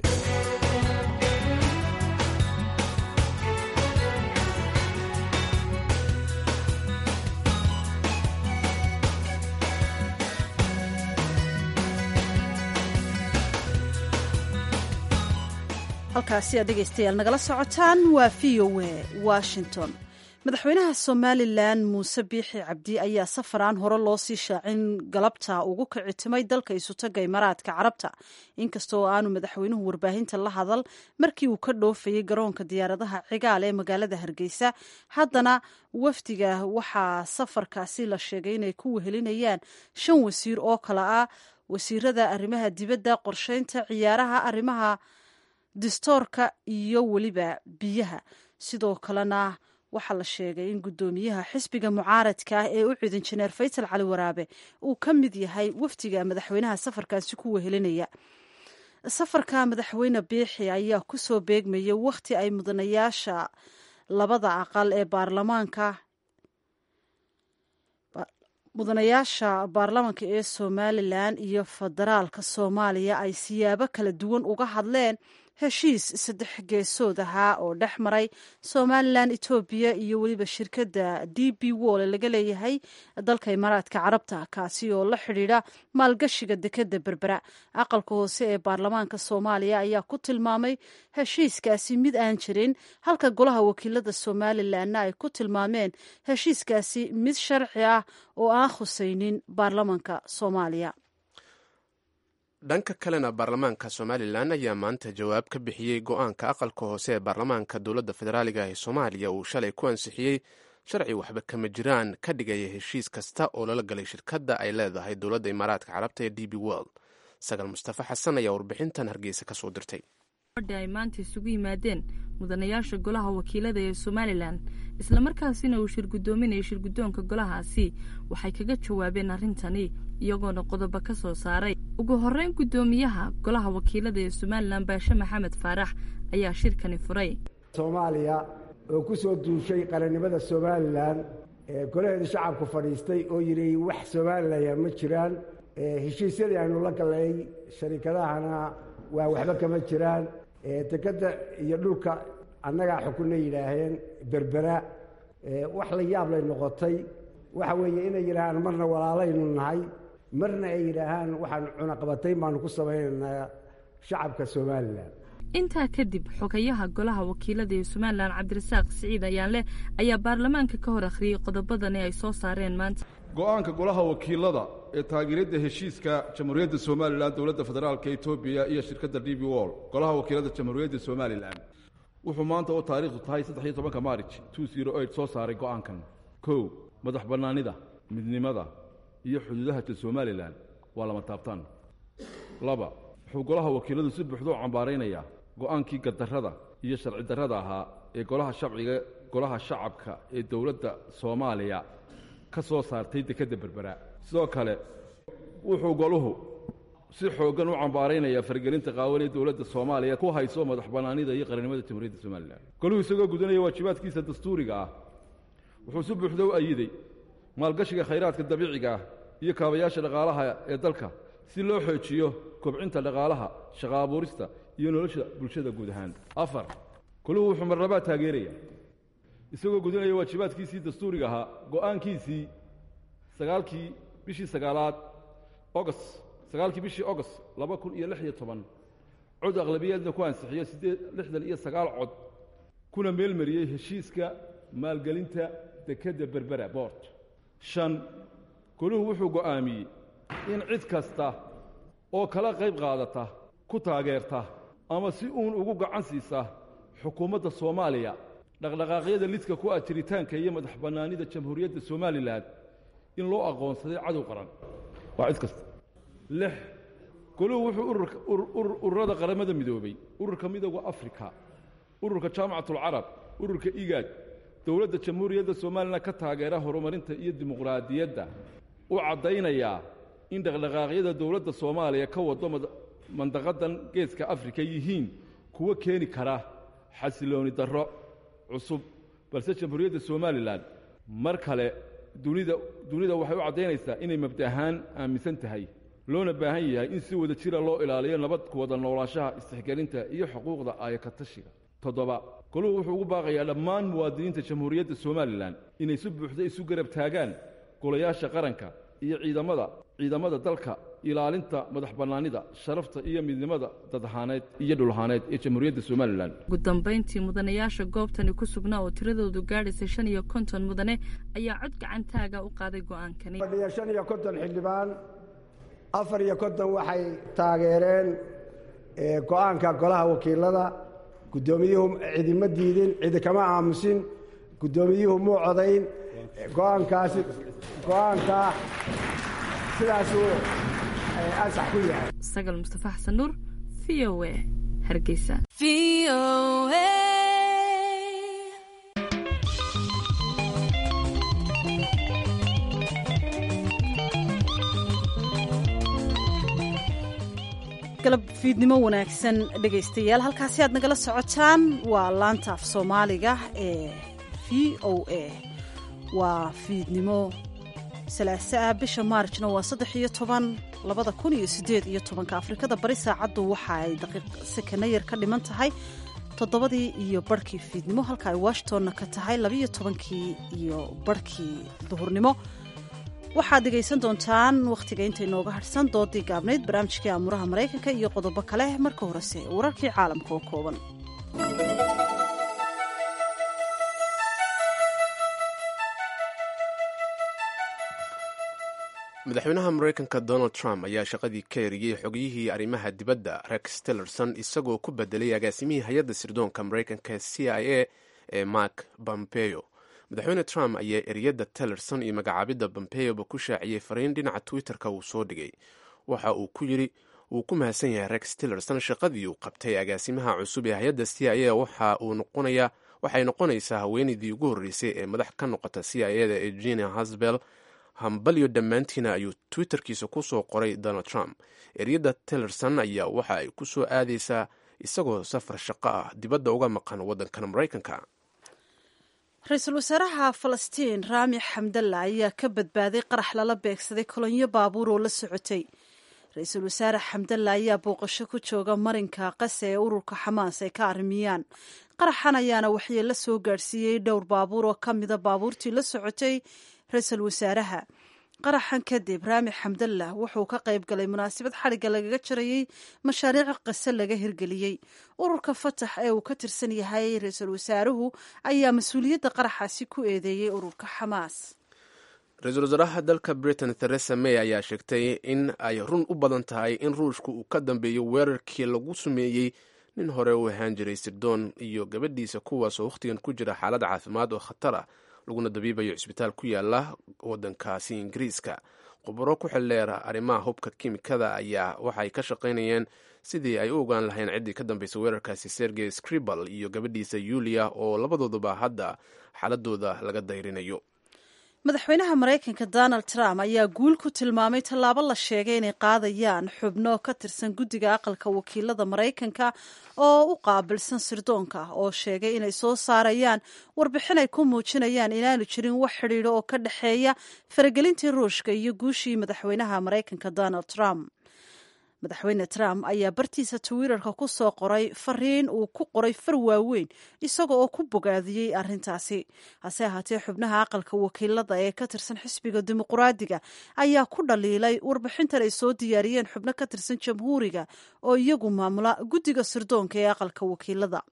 halkaasi aad dhegaystayaal nagala socotaan waa v o a washington madaxweynaha somalilan muuse biixi cabdi ayaa safaraan hore loo sii shaacin galabta ugu kicitimay dalka isutaga imaaraadka carabta inkastoo aanu madaxweynuhu warbaahinta la hadal markii uu ka dhoofayay garoonka diyaaradaha cigaal ee magaalada hargeysa haddana wafdiga waxaa safarkaasi la sheegay inay ku wehelinayaan shan wasiir oo kale ah wasiirada arrimaha dibadda qorsheynta ciyaaraha arrimaha distoorka iyo weliba biyaha sidoo kalena waxaa la sheegay in guddoomiyaha xisbiga mucaaradka ah ee u cid injineer faysal cali waraabe uu ka mid yahay wafdiga madaxweynaha safarkaasi ku wehelinaya safarka madaxweyne biixi ayaa kusoo beegmayay wakhti ay mudanayaasha labada aqal ee baarlamaanka mudanayaasha baarlamaanka ee somalilan iyo federaalka soomaaliya ay siyaabo kala duwan uga hadleen heshiis saddex geesood ahaa oo dhex maray somalilan etoobiya iyo weliba shirkadda d b wol laga leeyahay dalka imaaraadka carabta kaasi oo la xidhiidha maalgashiga dekadda berbera aqalka hoose ee baarlamaanka soomaaliya ayaa ku tilmaamay heshiiskaasi mid aan jirin halka golaha wakiilada somalilanna ay ku tilmaameen heshiiskaasi mid sharci ah oo aan khusaynin baarlamaanka soomaaliya dhanka kalena baarlamaanka somalilan ayaa maanta jawaab ka bixiyey go-aanka aqalka hoose ee baarlamaanka dowladda federaaliga ee soomaaliya uu shalay ku ansixiyey sharci waxba kama jiraan ka dhigaya heshiis kasta oo lala galay shirkadda ay leedahay dowladda imaaraadka carabta ee d b world sagal mustafa xasan ayaa warbixintan hargeysa ka soo dirtay ay maanta isugu yimaadeen mudanayaasha golaha wakiilada ee somalilan islamarkaasina uu shirgudoominaya shirgudoonka golahaasi waxay kaga jawaabeen arrintani iyagoona qodobo ka soo saaray ugu horreyn guddoomiyaha golaha wakiilada ee somalilan baashe maxamed faarax ayaa shirkani furay soomaaliya oo ku soo duushay qarannimada somalilan ee golaheeda shacabku fadhiistay oo yidhi wax somalilan ma jiraan heshiisyadii aynu la gallay sharikadahana waa waxba kama jiraan dekadda iyo dhulka annagaa xukunna yidhaaheen berbera wax la yaab lay noqotay waxa weeye inay yidhaahaan marna walaalaynu nahay marna ay yidhaahaan waxaan cunaqabatayn baanu ku samaynaynaa shacabka somalilan intaa kadib xogayaha golaha wakiilada ee somalilan cabdirasaaq siciid ayaanleh ayaa baarlamaanka ka hor akhriyey qodobadani ay soo saareen maanta go-aanka golaha wakiilada ee taageeradda heshiiska jamhuuriyadda somalilan dowladda federaalka etoobiya iyo shirkadda d b wol golaha wakiilada jamhuuriyadda somalilan wuxuu maanta oo taariikhdu tahay saddexiyo tobanka maarij two zero eight soo saaray go-aankan kow madax bannaanida midnimada iyo xuduudaha somalilan waa lama taabtaan laba wuxuu golaha wakiiladu si buuxda u cambaaraynayaa go-aankii gardarrada iyo sharci darrada ahaa ee golaha shabciga golaha shacabka ee dowladda soomaaliya ka soo saartay dekedda berbera sidoo kale wuxuu goluhu si xooggan u cambaaraynayaa fargelinta qaawan ee dowladda soomaaliya ku hayso madax bannaanida iyo qarannimada jamhuuriyadda somalilan goluhu isagoo gudanaya waajibaadkiisa dastuuriga ah wuxuu si buuxda u ayiday maalgashiga khayraadka dabiiciga ah iyo kaabayaasha dhaqaalaha ee dalka si loo xoojiyo kobcinta dhaqaalaha shaqa abuurista iyo nolosha bulshada guud ahaan afar goluhu wuxuu marnabaa taageeraya isagoo gudinaya waajibaadkiisii dastuuriga ahaa go'aankiisii sagaalkii bishii sagaalaad ogost sagaalkii bishii ogost laba kun iyo lix iyo toban cod aqlabiyaedna ku ansixiyo siddeed lixdan iyo sagaal cod kuna meelmariyey heshiiska maalgelinta dekedda berbera boort shan goluhu wuxuu go'aamiyey in cid kasta oo kala qayb qaadata ku taageerta ama si uun ugu gacan siisa xukuumadda soomaaliya dhaqdhaqaaqyada lidka ku ah jiritaanka iyo madax bannaanida jamhuuriyadda somalilan in loo aqoonsaday cadow qaran waa cid kasta lix goluhu wuxuu ururada qaramada midoobay ururka midooda afrika ururka jaamacatulcarab ururka igaad dowladda jamhuuriyadda somalilan ka taageera horumarinta iyo dimuqraadiyadda u caddaynayaa in dhaqdhaqaaqyada dowladda soomaaliya ka wado mandaqadan geeska afrika yihiin kuwo keeni kara xasilooni darro cusub balse jamhuuriyadda somalilan mar kale dunida dunida waxay u caddaynaysaa inay mabda ahaan aaminsan tahay loona baahan yahay in si wada jira loo ilaaliyo nabad ku wada noolaanshaha istixgelinta iyo xuquuqda aayakatashiga toddoba goluhu wuxuu ugu baaqayaa dhammaan muwaadiniinta jamhuuriyadda somalilan inay si buuxda isu garab taagaan golayaasha qaranka iyo ciidamada ciidamada dalka ilaalinta madax bannaanida sharafta iyo midnimada dadahaaneed iyo dhulahaaneed ee jamhuuriyadda somalilan ugu dambayntii mudanayaasha goobtani ku sugnaa oo tiradoodu gaadhaysay shan iyo konton mudane ayaa cod gacantaaga u qaaday go'aankani fadhiya shan iyo konton xildhibaan afar iyo konton waxay taageereen go'aanka golaha wakiilada guddoomiyuhu cidima diidin cidi kama aamusin guddoomiyuhu muu codayn go'aankaasi go'aankaa sidaasuu ansax ku yahay sagal mustafa xasan nuur v o a hargeysa galab fiidnimo wanaagsan dhegaystayaal halkaasi aad nagala socotaan waa laanta af soomaaliga ee v o a waa fiidnimo salaaso ah bisha maarjna waa saddex iyo toban labada kun iyo sideed iyo tobanka afrikada bari saacaddu waxa ay daqiiq sekana yar ka dhiman tahay toddobadii iyo barhkii fiidnimo halka ay washingtonna ka tahay labiiyo tobankii iyo barhkii duhurnimo waxaad dhegaysan doontaan wakhtiga inta inooga hadhsan doodii gaabnayd barnaamijkii aamuraha maraykanka iyo qodobo kale marka horese wararkii caalamka oo kooban madaxweynaha maraykanka donald trump ayaa shaqadii ka eriyey xogiyihii arrimaha dibadda rex tillerson isagoo ku bedelay agaasimihii hay-adda sirdoonka maraykanka c i a ee mark pompeo madaxweyne trump ayaa eriyadda tillerson iyo magacaabidda pompeoba ku shaaciyey fariin dhinaca twitter-ka uu soo dhigay waxa uu ku yidhi wuu ku mahadsan yahay rex tillerson shaqadii uu qabtay agaasimaha cusub ee hay-adda c i a waxa uu noqonayaa waxay noqonaysaa haweenaydii ugu horreysay ee madax ka noqota c i ada ee genia hasbel hambalyo dhammaantiina ayuu twitterkiisa ku soo qoray donald trump eryadda tillerson ayaa waxa ay ku soo aadaysaa isagoo safar shaqo ah dibadda uga maqan waddankan maraykanka ra-iisul wasaaraha falastiin raami xamdalla ayaa ka badbaaday qarax lala beegsaday kolonyo baabuur oo la socotay ra-iisul wasaare xamdalla ayaa booqasho ku jooga marinka qase ee ururka xamaas ay ka arrimiyaan qaraxan ayaana waxyeello soo gaadhsiiyey dhowr baabuur oo ka mida baabuurtii la socotay ra-iisul wasaaraha qaraxan kadib raami xamdallah wuxuu ka qayb galay munaasabad xadhigga lagaga jarayey mashaariic qase laga hirgeliyey ururka fatax ee uu ka tirsan yahay ra-iisul wasaaruhu ayaa mas-uuliyadda qaraxaasi ku eedeeyey ururka xamaas ra-iisul wasaaraha dalka britain theresa may ayaa sheegtay in ay run u badan tahay in ruushku uu ka dambeeyo weerarkii lagu sumeeyey nin hore u ahaan jiray sirdoon iyo gabadhiisa kuwaasoo wakhtigan ku jira xaalad caafimaad oo khatar ah laguna dabiibayo cisbitaal ku yaala wadankaasi ingiriiska khubaro ku xildheera arrimaha hubka kimikada ayaa waxay ka shaqaynayeen sidii ay u ogaan lahayn ciddii ka dambeysay weerarkaasi sergey scribal iyo gabadhiisa yulia oo labadooduba hadda xaaladooda laga dayrinayo madaxweynaha maraykanka donald trump ayaa guul ku tilmaamay tallaabo la sheegay inay qaadayaan xubno ka tirsan guddiga aqalka wakiilada maraykanka oo u qaabilsan sirdoonka oo sheegay inay soo saarayaan warbixin ay ku muujinayaan inaanu jirin wax xidhiidho oo ka dhexeeya faragelintii ruushka iyo guushii madaxweynaha maraykanka donald trump madaxweyne trump ayaa bartiisa twitter-ka ku soo qoray fariin uu ku qoray far waaweyn isaga oo ku bogaadiyey arrintaasi hase ahaatee xubnaha aqalka wakiilada ee ka tirsan xisbiga dimuquraadiga ayaa ku dhaliilay warbixintan ay soo diyaariyeen xubno ka tirsan jamhuuriga oo iyagu maamula guddiga sirdoonka ee aqalka wakiilada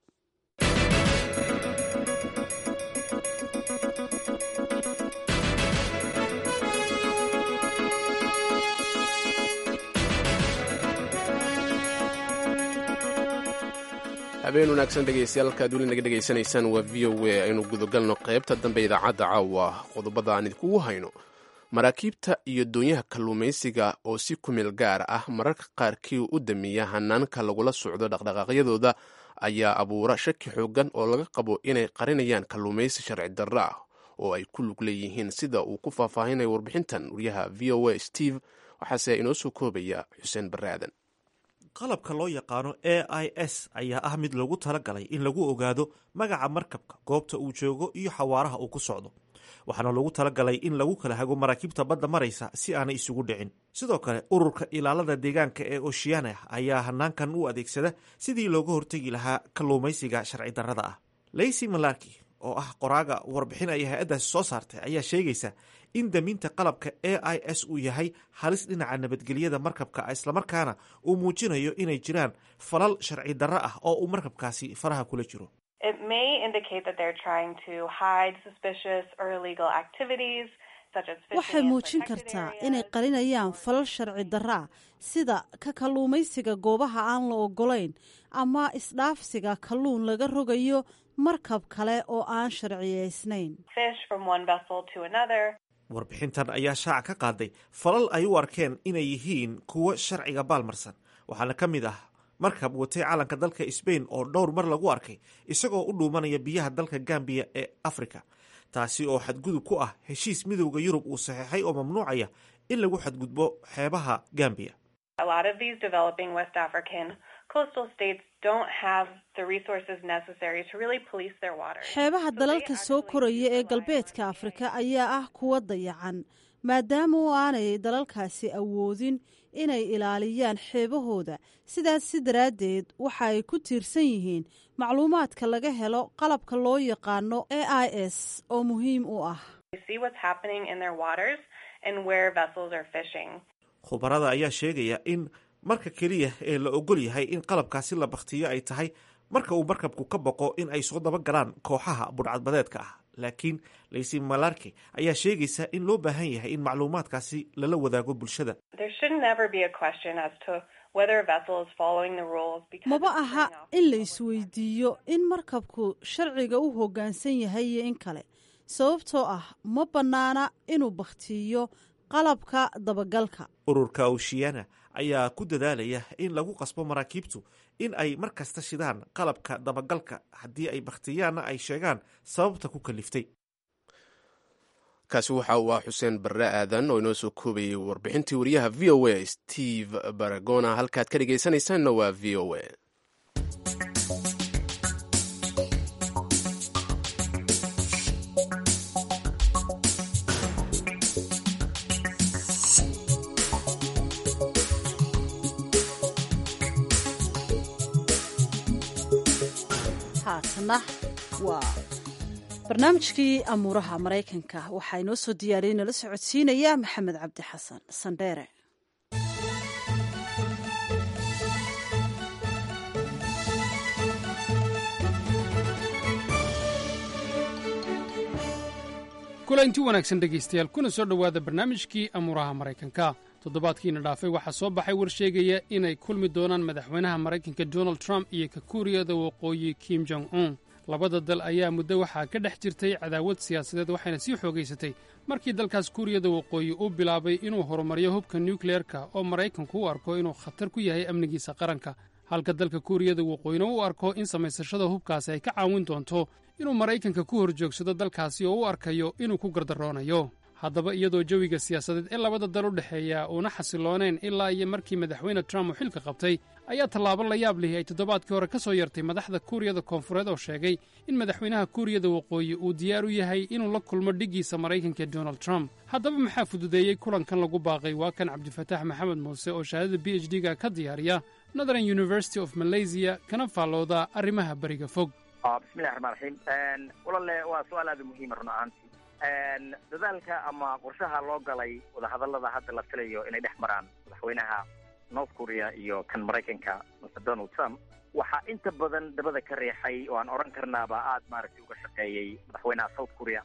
habeen wanaagsan dhegeystayaal halkaad weli naga dhegaysanaysaan waa v o a aynu gudagalno qaybta dambe idaacadda caawa qodobada aan idinkugu hayno maraakiibta iyo doonyaha kalluumaysiga oo si kumeel gaar ah mararka qaarkii u dameeya hanaanka lagula socdo dhaqdhaqaaqyadooda ayaa abuura shaki xoogan oo laga qabo inay qarinayaan kalluumaysi sharci darro ah oo ay ku lug leeyihiin sida uu ku faahfaahinayo warbixintan wariyaha v o a steve waxaase inoo soo koobaya xuseen barre aadan qalabka loo yaqaano a i s ayaa ah mid loogu talagalay in lagu ogaado magaca markabka goobta uu joogo iyo xawaaraha uu ku socdo waxaana loogu talagalay in lagu kala hago maraakiibta badda maraysa si aanay isugu dhicin sidoo kale ururka ilaalada deegaanka ee oceana ayaa hanaankan u adeegsada sidii looga hortegi lahaa kalluumaysiga sharci darrada ah lacy malarki oo ah qoraaga warbixin ay hay-addaasi soo saartay ayaa sheegaysa in daminta qalabka a i s uu yahay halis dhinaca nabadgelyada markabka islamarkaana uu muujinayo inay jiraan falal sharci darro ah oo uu markabkaasi faraha kula jiro waxay muujin kartaa inay qarinayaan falal sharci darro ah sida ka kalluumaysiga goobaha aan la ogolayn ama isdhaafsiga kalluun laga rogayo markab kale oo aan sharciyeysnayn warbixintan ayaa shaaca ka qaaday falal ay u arkeen inay yihiin kuwo sharciga baalmarsan waxaana ka mid ah markab watay calanka dalka sbain oo dhowr mar lagu arkay isagoo u dhuumanaya biyaha dalka gambiya ee africa taasi oo xadgudub ku ah heshiis midowda yurub uu saxeexay oo mamnuucaya in lagu xadgudbo xeebaha gambiya xeebaha dalalka soo koraya ee galbeedka afrika ayaa ah kuwa dayacan maadaama oo aanay dalalkaasi awoodin inay ilaaliyaan xeebahooda sidaas si daraaddeed waxa ay ku tiirsan yihiin macluumaadka laga helo qalabka loo yaqaano a i s oo muhiim u ah khubarada ayaa sheegaya in marka keliya ee la ogol yahay in qalabkaasi la bakhtiyo ay tahay marka uu markabku ka boqo in ay soo daba galaan kooxaha budhcadbadeedka ah laakiin laysi malarke ayaa sheegaysa in loo baahan yahay in macluumaadkaasi lala wadaago bulshada maba aha in la isweydiiyo in markabku sharciga u hoggaansan yahay iyo in kale sababtoo ah ma bannaana inuu bakhtiiyo qalabka dabagalka ururka oshiyana ayaa ku dadaalaya in lagu qasbo maraakiibtu in ay mar kasta shidaan qalabka dabagalka haddii ay bakhtiyaanna ay sheegaan sababta ku kaliftay kaasi waxa uu ah xuseen barre aadan oo inoo soo koobayay warbixintii wariyaha v o a steve baragona halkaad ka dhegaysanaysaanna waa v o a haatana waa barnaamijkii amuuraha maraykanka waxaa inoo soo diyaariyey nala socodsiinaya maxamed cabdi xasan sandheere kulanti wanaagsan dhegaystayaal kuna soo dhowaada barnaamijkii amuuraha maraykanka toddobaadkiina dhaafay waxaa soo baxay war sheegaya inay kulmi doonaan madaxweynaha maraykanka donald trump iyo ka kuuriyada waqooyi kim jong un labada dal ayaa muddo waxaa ka dhex jirtay cadaawad siyaasadeed waxayna sii xoogaysatay markii dalkaas kuuriyada waqooyi uu bilaabay inuu horumariyo hubka nukleerka oo maraykanku u arko inuu khatar ku yahay amnigiisa qaranka halka dalka kuuriyada waqooyina u arko in samaysashada hubkaasi ay ka caawin doonto inuu maraykanka ku hor joogsado dalkaasi oo u arkayo inuu ku gardaroonayo haddaba iyadoo jawiga siyaasadeed ee labada dal u dhexeeya uuna xasiloonayn ilaa iyo markii madaxweyne trump uu xilka qabtay ayaa tallaabo la yaab lihi ay toddobaadkii hore ka soo yartay madaxda kuuriyada koonfureed oo sheegay in madaxweynaha kuuriyada waqooyi uu diyaar u yahay inuu la kulmo dhiggiisa maraykanka donald trump haddaba maxaa fududeeyey kulankan lagu baaqay waa kan cabdifataax maxamed muuse oo shahaadada b h d-ga ka diyaariya northern university of malaysia kana faallooda arrimaha beriga fog bismillahi raxmaan raxiim walalle waa su-aal aada muhiima run ahaantii dadaalka ama qorshaha loo galay wadahadallada hadda la filayo inay dhex maraan madaxweynaha north korea iyo kan maraykanka mr donald trump waxaa inta badan dabada ka riixay oo aan odhan karnaaba aada maaragtay uga shaqeeyey madaxweynaha south korea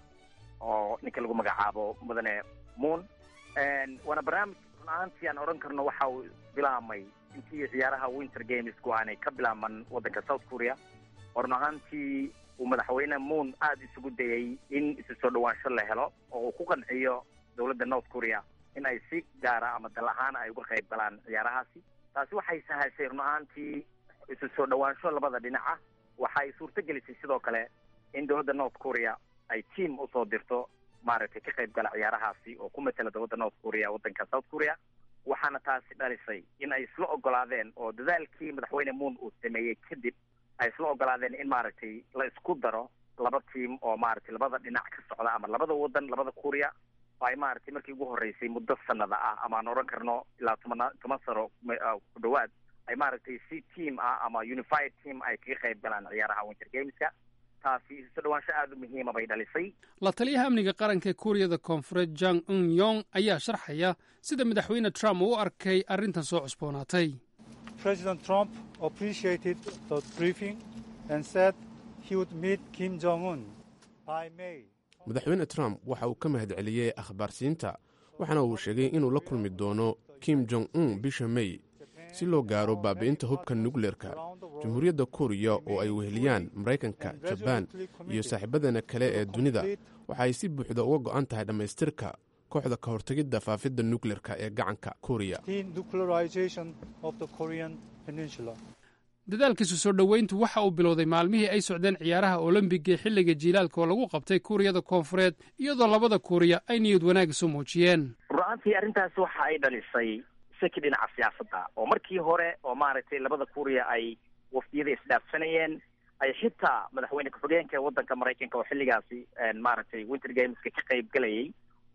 oo ninka lagu magacaabo mudane moon waana barnaamij run ahaantii aan odhan karno waxa uu bilaabmay intii ciyaaraha winter gamesku aanay ka bilaaban waddanka south korea oo run ahaantii uu madaxweyne moon aada isugu dayay in isu soo dhawaansho la helo oo uu ku qanciyo dowladda north korea in ay si gaara ama dal ahaan ay uga qayb galaan ciyaarahaasi taasi waxay sahashay run ahaantii isu soo dhawaansho labada dhinaca waxa ay suurto gelisay sidoo kale in dowladda north korea ay team usoo dirto maaragtay ka qayb gala ciyaarahaasi oo ku matela dowladda north korea waddanka south korea waxaana taasi dhalisay in ay isla ogolaadeen oo dadaalkii madaxweyne moon uu sameeyey kadib ay isla ogolaadeen in maaragtay la isku daro laba tiam oo maaragtay labada dhinac ka socda ama labada wadan labada kuuriya oo ay maaragtay markii ugu horreysay muddo sanada ah ama aan odhan karno ilaa toban toban sano ku dhawaad ay maaragtay si team ah ama unified team ay kaga qayb galaan ciyaaraha winter gameska taasi isu dhawaansho aada u muhiima bay dhalisay la taliyaha amniga qaranka ee kuuriyada koonfureed jang un yong ayaa sharxaya sida madaxweyne trump uu u arkay arrintan soo cusboonaatay President Trump appreciated the briefing and said he would meet Kim Jong-un by May. madaxweyne trump waxa uu ka mahadceliyey akhbaarsiinta waxaana uu sheegay inuu la kulmi doono kim jong un bisha may si loo gaaro baabi'inta hubka nukleerka jamhuuriyadda kuuriya oo ay weheliyaan maraykanka jabaan iyo saaxiibadana kale ee dunida waxa ay si buuxda uga go'an tahay dhammaystirka kooxda ka hortegidda faafidda nukleerka ee gacanka kuuriya Denuclearization of the Korean Peninsula. dadaalkiisu soo dhoweyntu waxa uu bilowday maalmihii ay socdeen ciyaaraha olombiga ee xilliga jiilaalka oo lagu qabtay kuuriyada koonfureed iyadoo labada kuuriya ay niyad wanaag isu muujiyeen run-aantii arrintaasi waxa ay dhalisay shaki dhinaca siyaasadda oo markii hore oo maaragtay labada kuuriya ay wafdiyada isdhaafsanayeen ay xitaa madaxweyne ku-xigeenka waddanka maraykanka oo xilligaasi maaragtay winter gameska ka qayb galayay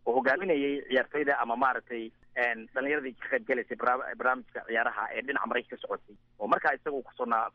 oo hogaaminayay ciyaartoyda ama maaragtay dhalinyaradii ka qayb gelaysay barnaamijka ciyaaraha ee dhinaca maraykanka ka socotay oo markaa isaga kusugnaa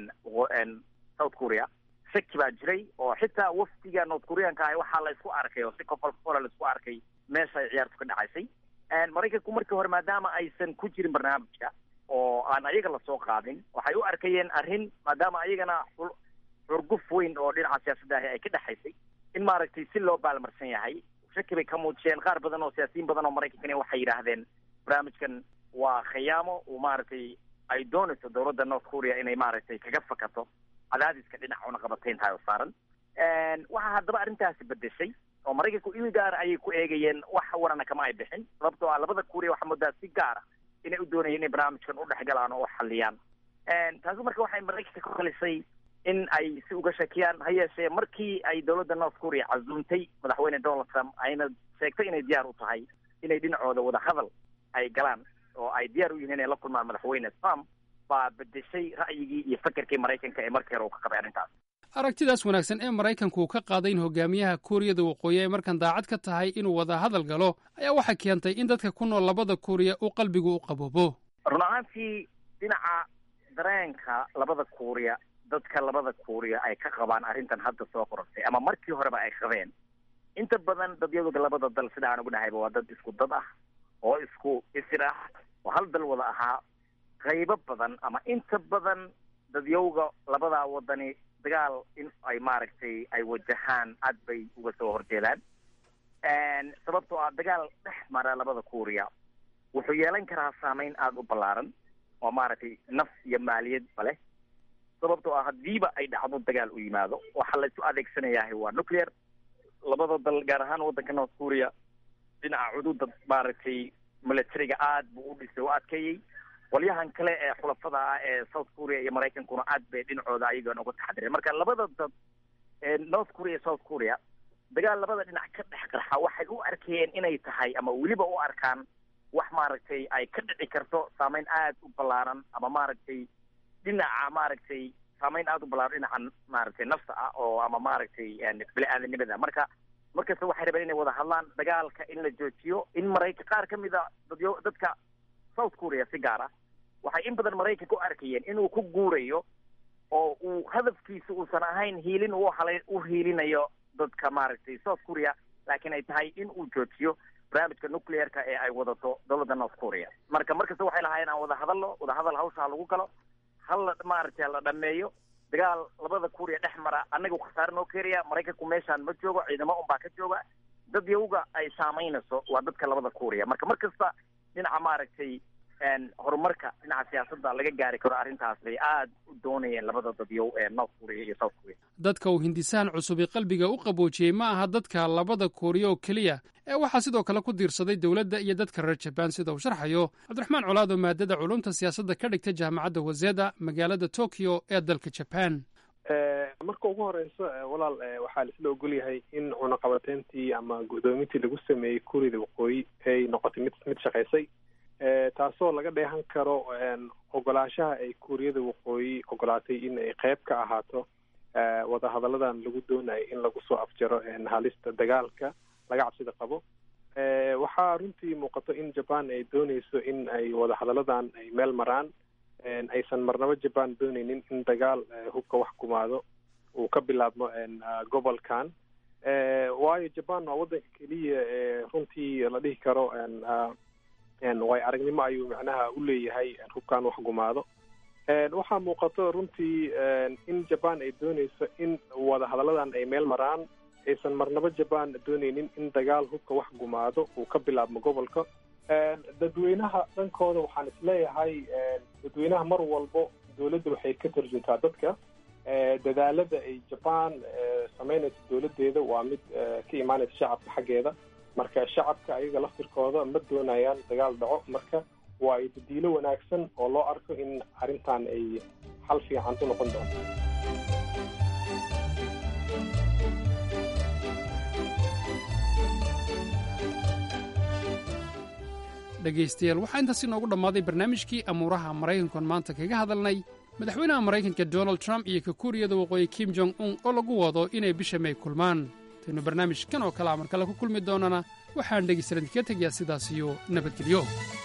south korea shaki baa jiray oo xitaa wafdiga north koreanka ah waxaa la isku arkay oo si kofol kofola la isku arkay meesha ay ciyaartu ka dhacaysay maraykanku markii hore maadaama aysan ku jirin barnaamijka oo aan ayaga lasoo qaadin waxay u arkayeen arrin maadaama ayagana xurguf weyn oo dhinaca siyaasadda ahi ay ka dhexaysay in maaragtay si loo baalmarsan yahay shaki bay ka muujiyeen qaar badan oo siyaasiyiin badan oo maraykankani waxay yidhaahdeen barnaamijkan waa khiyaamo uu maaragtay ay doonayso dowladda north korea inay maaragtay kaga fakato cadaadiska dhinaca cunaqabatayntahay oo saaran waxaa haddaba arrintaasi bedeshay oo maraykanku il gaara ayay ku eegayeen wax warana kama ay bixin sababtoo ah labada kuuriya waxaa moodaa si gaara inay u doonayeen inay barnaamijkan u dhexgalaan oo u xalliyaan taasi marka waxay maraykanka ku khalisay in ay si uga shakiyaan ha yeeshee markii ay dowladda north korea casuumtay madaxweyne donald trump ayna sheegtay inay diyaar u tahay inay dhinacooda wada hadal ay galaan oo ay diyaar u yihiin inay la kulmaan madaxweyne trump baa bedeshay ra'yigii iyo fakerkii maraykanka ee markii hore uu ka qabay arrintaas aragtidaas wanaagsan ee maraykanku uu ka qaaday in hogaamiyaha kuuriyada waqooyi ay markan daacad ka tahay inuu wada hadal galo ayaa waxay keentay in dadka ku nool labada kuuriya uu qalbigu u qaboobo run ahaantii dhinaca dareenka labada kuuriya dadka labada kuuriya ay ka qabaan arrintan hadda soo qorantay ama markii horeba ay qabeen inta badan dadyadooda labada dal sida aan ugu dhahayba waa dad isku dad ah oo isku isir ah oo hal dal wada ahaa qaybo badan ama inta badan dadyowga labadaa wadani dagaal in ay maaragtay ay wajahaan aad bay uga soo horjeedaan sababtoo ah dagaal dhex mara labada kuuriya wuxuu yeelan karaa saameyn aada u ballaaran oo maaragtay naf iyo maaliyadba leh sababtoo ah haddiiba ay dhacdo dagaal u yimaado waxaa la isu adeegsanayahay waa nuclear labada dal gaar ahaan waddanka north korea dhinaca cududa maaragtay militariga aad buu u dhisay u adkeeyey qolyahan kale ee xulafada ah ee south korea iyo maraykankuna aad bay dhinacooda ayagan uga taxadireen marka labada dad ee north korea iyo south korea dagaal labada dhinac ka dhex qarxa waxay u arkayeen inay tahay ama weliba u arkaan wax maaragtay ay ka dhici karto saameyn aad u ballaaran ama maaragtay dhinaca maaragtay saameyn aada u ballaaran dhinaca maaragtay nafta ah oo ama maaragtay bini-aadanimada marka markasta waxay rabeen inay wada hadlaan dagaalka in la joojiyo in maraykan qaar ka mid a dadyo dadka south korea si gaar ah waxay in badan maraykanka u arkayeen inuu ku guurayo oo uu hadafkiisa uusan ahayn hiilin uu halay u hiilinayo dadka maaragtay south korea laakiin ay tahay in uu joojiyo barnaamijka nuclearka ee ay wadato dowladda north korea marka markasta waxay lahaayeen aan wada hadalno wada hadal hawsha lagu galo hal la maaragtay la dhameeyo dagaal labada kuuriya dhex mara annaga khasaare noo keenaya maraykanku meeshaan ma joogo ciidamo unbaa ka jooga dad yawga ay saamaynayso waa dadka labada kuuriya marka mar kasta dhinaca maaragtay horumarka dhinaca siyaasadda laga gaari karo arrintaas bay aad u doonayeen labada dadyow ee north korea iyo south korea dadka uu hindisahan cusubi qalbiga u qaboojiyey ma aha dadka labada kuuriya oo keliya ee waxaa sidoo kale ku diirsaday dowladda iyo dadka reer jabaan sida uu sharxayo cabdiraxmaan colaado maadada culumta siyaasadda ka dhigta jaamacadda waseda magaalada tokyo ee dalka jaban marka ugu horeyso walaal waxaa laisla ogolyahay in cunaqabateyntii ama guddoomintii lagu sameeyey kuuriyada waqooyi ay noqotay mid mid shaqaysay taasoo laga dheehan karo ogolaanshaha ay kuuriyada waqooyi ogolaatay in ay qeyb ka ahaato wadahadalladan lagu doonayo in lagu soo afjaro halista dagaalka laga cabsida qabo waxaa runtii muuqato in jaban ay dooneyso in ay wadahadalladan ay meel maraan aysan marnabo jaban dooneynin in dagaal hubka wax kumaado uu ka bilaabmo gobolkan waayo jaban waa waddanka keliya ee runtii la dhihi karo way aragnimo ayuu macnaha u leeyahay hubkan wax gumaado waxaa muuqato runtii in jaban ay dooneyso in wadahadalladan ay meel maraan aysan marnabo jaban dooneynin in dagaal hubka wax gumaado uu ka bilaabmo gobolka dadweynaha dhankooda waxaan isleeyahay dadweynaha mar walbo dowladda waxay ka tarjuntaa dadka dadaalada ay jaban sameynaysa dowladeeda waa mid ka imaanaysa shacabka xaggeeda marka shacabka ayaga laftirkooda ma doonayaan dagaal dhaco marka waa badiilo wanaagsan oo loo arko in arrintan ay xal fiican u noqon doonto dhegaystayaal waxaa intaas inoogu dhammaaday barnaamijkii amuuraha maraykankoon maanta kaga hadalnay madaxweynaha maraykanka donald trump iyo ka kuuriyada waqooyi kim jong un oo lagu wado inay bisha may kulmaan intaynu barnaamij kan oo kale a mar kale ku kulmi doonana waxaan dhegaystayaal idinkaga tegayaa sidaas iyo nabadgelyo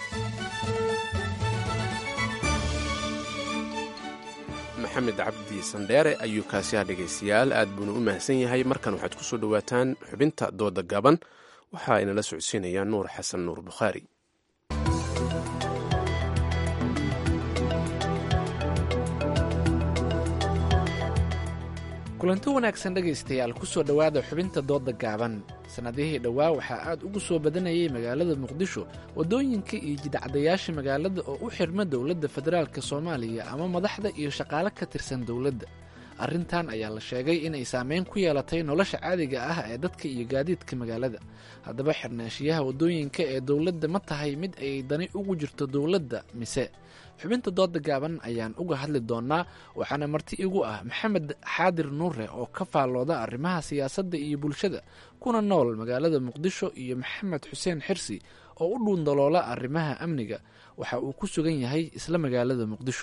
maxamed cabdi sandheere ayuu kaasiha dhegaystayaal aad buuna u mahadsan yahay markan waxaad ku soo dhowaataan xubinta dooda gaban waxaa inala socodsiinaya nuur xasan nuur bukhaari kulanti wanaagsan dhegaystayaal ku soo dhowaada xubinta dooda gaaban sannadihii dhowaa waxaa aad ugu soo badanayay magaalada muqdisho waddooyinka iyo jidcadayaasha magaalada oo u xirma dowladda federaalka soomaaliya ama madaxda iyo shaqaale ka tirsan dowladda arrintan ayaa la sheegay inay saameyn ku yeelatay nolosha caadiga ah ee dadka iyo gaadiidka magaalada haddaba xirnaashiyaha waddooyinka ee dowladda ma tahay mid ay dani ugu jirto dowladda mise xubinta dooda gaaban ayaan uga hadli doonaa waxaana marti igu ah maxamed xaadir nuure oo ka faallooda arrimaha siyaasadda iyo bulshada kuna nool magaalada muqdisho iyo maxamed xuseen xirsi oo u dhuundaloola arrimaha amniga waxa uu ku sugan yahay isla magaalada muqdisho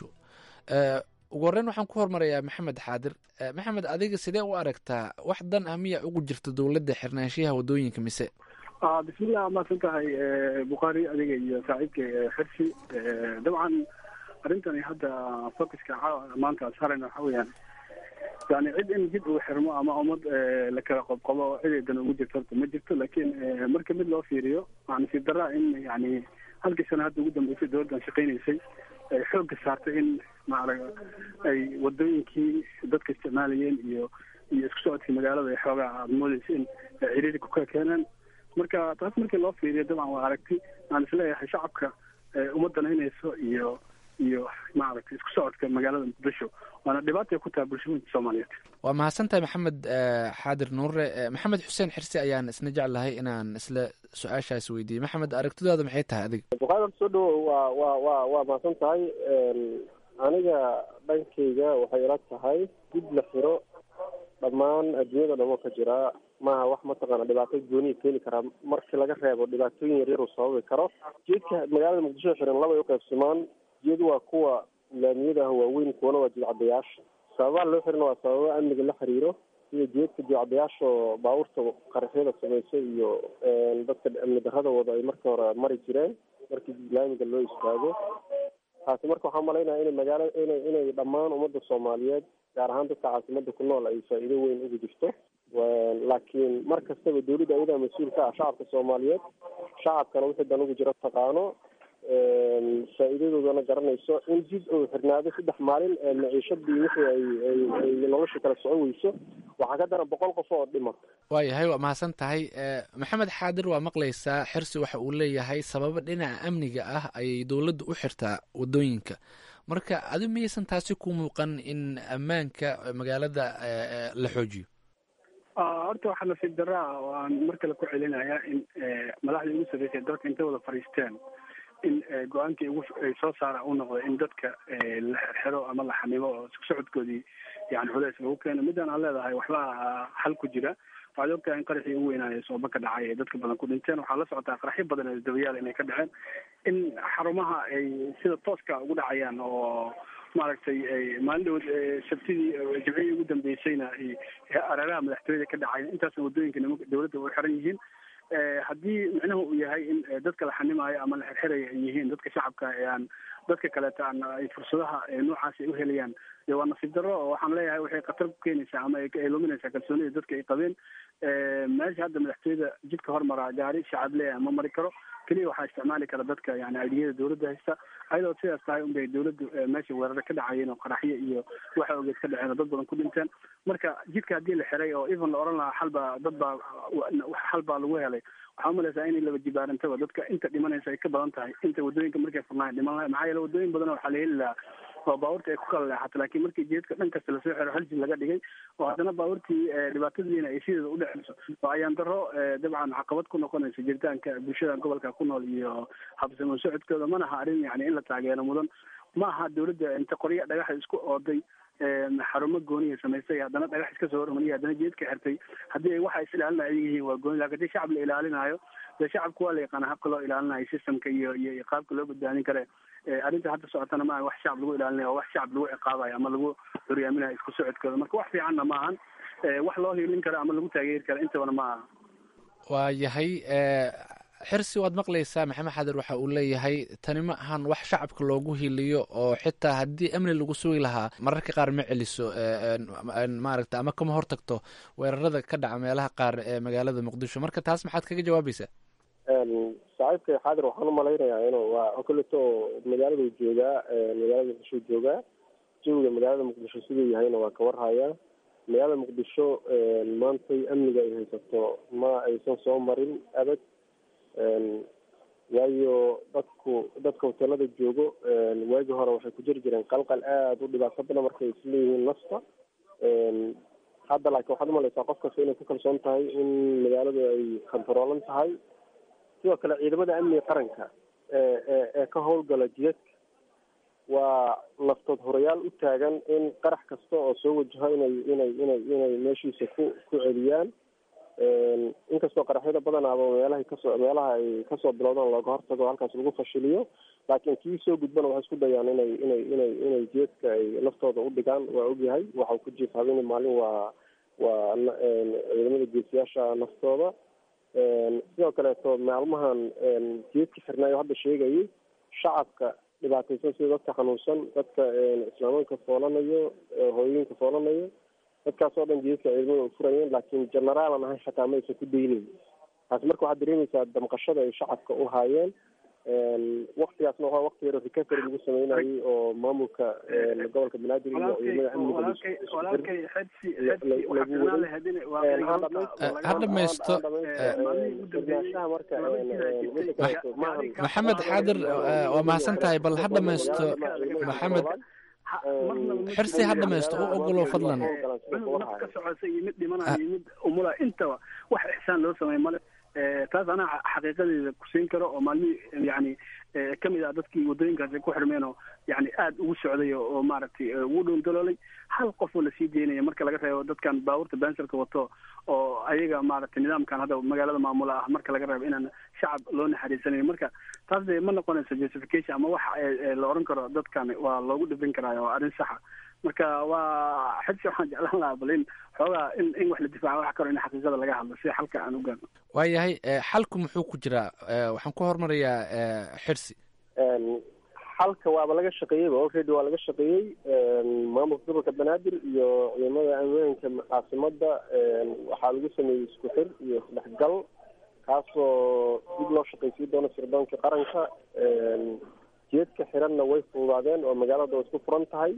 ugu horreyn waxaan ku hormarayaa maxamed xaadir maxamed adiga sidee u aragtaa wax dan ah miyaa ugu jirta dowladda xirnaanshiyaha waddooyinka mise bismillah maadsan tahay bukhaari adiga iyo saaxiibka xirsi dabcan arrintani hadda focuska maanta saarayna waxa weeyaan yani cid in jid uu xirmo ama ummad la kala qobqobo cideedan ugu jirto horta ma jirto laakiin marka mid loo fiiriyo waa nasiib daraa in yani halkii sano hadda ugu dambeysay dowladdan shaqaynaysay ay xoogga saartay in maarag ay wadooyinkii dadka isticmaalayeen iyo iyo isku socodkii magaalada ay xoogaa aada moodeysa in ciriiri ku kala keeneen marka taas markii loo fiiriyo dabcan waa aragti aan isleeyahay shacabka uma danaynayso iyo iyo maaragtay isku socodka magaalada muqdisho waana dhibaatay ku tahay bulshooyinka soomaaliyeed waa mahadsantahay maxamed xaadir nuure maxamed xuseen xirsi ayaan isna jeclahay inaan isla su-aashaas weydiiyey maxamed aragtidaada maxay tahay adiga bukaari soo dhawo waa waa waa waa mahadsan tahay aniga dhankayga waxay ila tahay dib la xiro dhammaan adduunyada dhamo ka jiraa maaha wax mataqaana dhibaato gooniya keeni karaa markii laga reebo dhibaatooyin yaryar uu sababi karo jeedka magaalada muqdisho xiran labay uqaybsamaan jeed waa kuwa laamiyadaah waaweyn kuwana waa jidcadayaasha sababaha loo xirina waa sababa amniga la xiriiro sida jeedka jidcadayaasha oo baabuurta qaraxyada samaysa iyo dadka amni darrada wada ay markii hore mari jireen markii laamiga loo istaago taasi marka waxaa malaynaya inay magaala inay inay dhammaan ummadda soomaaliyeed gaar ahaan dadka caasimada ku nool ay faa'iido weyn ugu jirto laakiin mar kastaba dawladda ayadaa mas-uul ka ah shacabka soomaaliyeed shacabkana wixii dan ugu jiro taqaano faa'iidadoodana garanayso in jid uu xirnaado saddex maalin maciishadii wixii ay ay ay nolosha kala soco weyso waxaa ka daran boqol qof oo dhima waayahay waa mahadsan tahay maxamed xaadir waa maqlaysaa xirsi waxa uu leeyahay sababo dhinaca amniga ah ayay dowladda u xirtaa waddooyinka marka adi miyaysan taasi ku muuqan in ammaanka magaalada la xoojiyo horta waxaa nasiib daraa oo aan mar kale ku celinayaa in madaxdii ugu sarreysay dalka intay wada fadhiisteen in go-aankii ugu ay soo saara uu noqdo in dadka la xirxiro ama la xanimo oo isku socodkoodii yani culeys lagu keeno midaan aan leedahay waxbaa xal ku jira waxaad ogtahay in qaraxii ugu weynaayo sooba ka dhacay ee dadka badan ku dhinteen waxaa la socotaa qaraxyo badan ee dabayaal inay ka dhaceen in xarumaha ay sida tooska ugu dhacayaan oo maaragtay maalin dhawood sabtidii jimcihii ugu dambeysayna areeraha madaxtooyada ka dhacay intaasna waddooyinka nima dowladda way xiran yihiin haddii micnuhu uu yahay in dadka la xanimaayo ama la xirxiraya ay yihiin dadka shacabka ee aan dadka kaleeta aan ay fursadaha noocaasi ay uhelayaan dee waa nasiib darro oo waxaan leeyahay waxay khatar ku keenaysaa ama ay luminaysaa kalsoonida dadka ay qabeen meesha hadda madaxtooyada jidka hormaraa gaari shacab leeyahay ma mari karo keliya waxaa isticmaali kara dadka yani aidiyada dowladda haysta ayadoo sidaas tahay unbay dowladdu meesha weeraro ka dhacayeen oo qaraxyo iyo waxa ogeed ka dhaceen oo dad badan ku dhinteen marka jidka haddii la xiray oo even la oran lahaa xalbaa dad baa xal baa lagu helay waxaa umalaysaa inay laba jibaarantaba dadka inta dhimanaysa ay ka badan tahay inta waddooyinka markay furnaay dhiman lahay maxaa yeele waddooyin badan waxaa la heli lahaa oo baabuurta ay ku kala leexato laakiin markii jeedka dhan kasta lasoo xiro hal jid laga dhigay oo haddana baabuurtii dhibaatadiina ay sideeda u dhexeyso oo ayaan daro dabcan caqabad ku noqonaysa jiritaanka bulshada gobolka ku nool iyo habsamo socodkooda mana aha arrin yani in la taageero mudan ma aha dowladda inta qorya dhagaxa isku ooday xarumo gooniya samaystay haddana dhagax iska soo hormariyay haddana jeedka xirtay haddii ay waxa is ilaalinaya ayaga yihiin waa gooni lakin hadii shacab la ilaalinayo dee shacabka waa la yaqaana habka loo ilaalinayo systemka iyo iyo qaabka loo badbaadin kare arrinta hadda socotana maaha wax shacab lagu ilaalinayo wax shacab lagu ciqaabayo ama lagu horyaaminayo isku socodkooda marka wax fiicanna maahan wax loo hiilin karo ama lagu taageeri karo intabana ma aha waa yahay xirsi waad maqlaysaa maxamed xadir waxa uu leeyahay tani ma ahan wax shacabka loogu hiliyo oo xitaa haddii amni lagu sugi lahaa mararka qaar ma celiso maaragta ama kama hortagto weerarada ka dhaca meelaha qaar ee magaalada muqdisho marka taas maxaad kaga jawaabaysaa saaxiibka xaadir waxaan umalaynayaa inuu waa koleto magaaladu joogaa magaalada muqdisho joogaa jawiga magaalada muqdisho siduu yahayna waa ka warhayaa magaalada muqdisho maantay amniga ay haysato ma aysan soo marin abad waayo dadku dadka hoteelada joogo waagi hore waxay ku jiri jireen qalqal aada u dhibaato badan markay isleeyihiin nafta hadda laakiin waxaad umalaysaa qof kasta inay ku kalsoon tahay in magaaladu ay kontaroolan tahay sidoo kale ciidamada amniga qaranka ee ee ee ka howlgala jidadka waa naftood horayaal u taagan in qarax kasta oo soo wajaho inay inay inay inay meeshiisa ku ku celiyaan inkastoo qaraxyada badanaaba meelahay kasoo meelaha ay kasoo bilowdaan looga hortago halkaas lagu fashiliyo laakiin kii soo gudbana waxay isku dayaan inay inay inay inay jeedka ay naftooda u dhigaan waa ogyahay waxau ku jiif habeen maalin waa waa ciidamada geesiyaasha naftooda sidoo kaleeto maalmahan jeedka xirnaayo hadda sheegayay shacabka dhibaataysan sida dadka xanuunsan dadka islaamanka foolanayo hooyooyinka foolanayo dadkaas oo dhan jeedka ciidamada u furayeen laakiin generaalan ahay xataa ma aysan ku daynayn taasi marka waxaad dareemaysaa damqashada ay shacabka u haayeen waktigaasna waa wakti yaro recovery lagu sameynayay oo maamulka gobolka banaadir iyo ciidamada amniga ha dhamaysto maxamed xaadir waa mahadsan tahay bal ha dhamaysto maxamed xirsi ha dhamaysto u ogolow fadlan naf ka socota iyo mid dhimanaya iyo mid umula intaba wax ixsaan loo sameey male taas anaa xaqiiqadeeda kusiin karo oo maalmihii yani kamid ah dadkii wadooyinkaasi ku xirmeen oo yani aada ugu socday oo maaragtay ugu dhowndaloolay hal qof oo lasii deynaya marka laga reebo dadkan baabuurta bensalka wato oo ayaga maaragtay nidaamkan hadda magaalada maamula ah marka laga reebo inaan shacab loo naxariisanayo marka taas de ma noqonayso justification ama wax la oran karo dadkan waa loogu dhibin karaa waa arrin saxa marka waa xidsi waxaan jeclaan lahaa bal in xoogaa in in wax la difaaca wax karo in xaqiiqada laga hadlo si xalka aan u gaarno waayahay xalku muxuu ku jiraa waxaan ku hormarayaa xirsi xalka waaba laga shaqeeyeyba already waa laga shaqeeyey maamulka gobolka banaadir iyo ciidamada ammaanka caasimada waxaa lagu sameeyey isku xir iyo isdhexgal kaasoo dib loo shaqaysiin doono sirdoonka qaranka jeedka xiranna way fududaadeen oo magaalada way isku furan tahay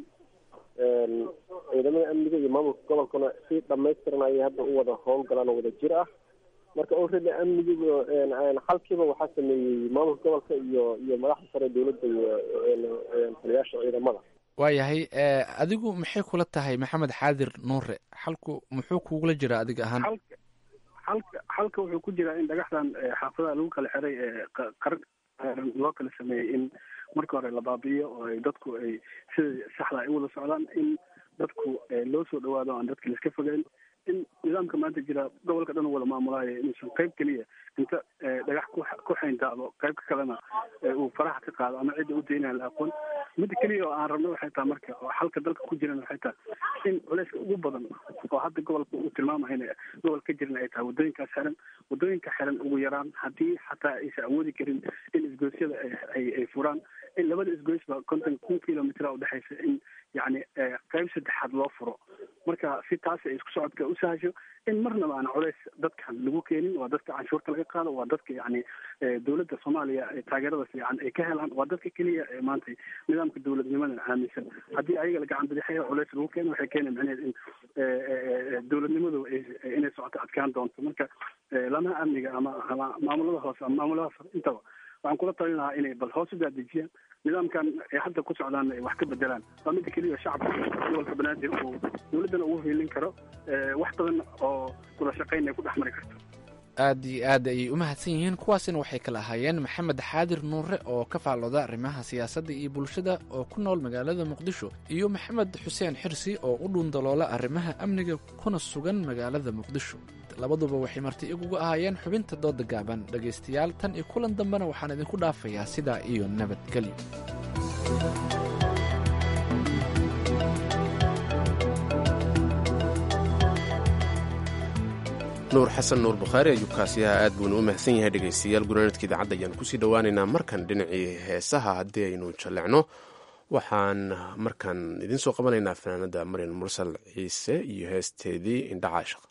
ciidamada amniga iyo maamulka gobolkana si dhamaystiran ayay hadda u wada howlgalaan oo wada jir ah marka already amnigiiba xalkiiba waxaa sameeyey maamulka gobolka iyo iyo madaxda sare dowladda iyo taliyaasha ciidamada waayahay adigu maxay kula tahay maxamed xaadir nuure xalku muxuu kugula jiraa adiga ahaan xalka xalka wuxuu ku jiraa in dhagaxdan xaafadaha lagu kala xiray ee qaran loo kala sameeyey in marka hore la baabi'iyo oo ay dadku ay sida saxda ay u wada socdaan in dadku loo soo dhawaado aan dadka laiska fogeyn in nidaamka maanta jira gobolka dhan u wada maamulaayo inuusan qayb keliya inta dhagax ku ku xayntaado qaybka kalena uu faraha ka qaado ama cidda u daynaya la aqoon midda keliya oo aan rabno waxay tahay marka oo xalka dalka ku jiran waxay tahay in culayska ugu badan oo hadda gobolka uu tilmaamayo in gobol ka jiran ay tahay waddooyinkaas xiran waddooyinka xiran ugu yaraan haddii xataa aysan awoodi karin in isgoysyada ay ay furaan in labada isgoysba konton kun kilomitr udhexaysa in yani qayb saddexaad loo furo marka si taas ay isku socodka u sahasho in marnaba aan culays dadkan lagu keenin waa dadka canshuurta laga qaado waa dadka yani dowladda soomaaliya taageerada fiican ay ka helaan waa dadka keliya ee maanta nidaamka dowladnimada aaminsan haddii ayaga la gacan bidixaya culays lagu keeno waxay keena macnaheed in dowladnimadu inay socoto adkaan doonto marka lamaha amniga ama ama maamulada hoose ama maamulada sare intaba waxaan kula talin lahaa inay bal hoos u daadejiyaan nidaamkan ay hadda ku socdaan ay wax ka bedelaan waa midda keliya shacabka gobolka banaadir uu dowladdana ugu hiilin karo wax badan oo wada shaqayn ay ku dhex mari karto aad iyo aad ayay u mahadsan yihiin kuwaasina waxay kala ahaayeen maxamed xaadir nuure oo ka faallooda arrimaha siyaasadda iyo bulshada oo ku nool magaalada muqdisho iyo maxamed xuseen xirsi oo u dhuundaloola arrimaha amniga kuna sugan magaalada muqdisho labaduba waxay marti iguga ahaayeen xubinta dooda gaaban dhegaystayaal tan iyo kulan dambena waxaan idinku dhaafayaa sidaa iyo nabadgelyo nuur xasan nuur bukhaari ayuu kaasiyaha aad buuna u mahadsan yahay dhegaystayaal gunaanadka idaacadda ayaan kusii dhowaaneynaa markan dhinacii heesaha haddii aynu jallecno waxaan markan idiin soo qabanaynaa fanaanada maryan mursal ciise iyo heesteedii indha caashaq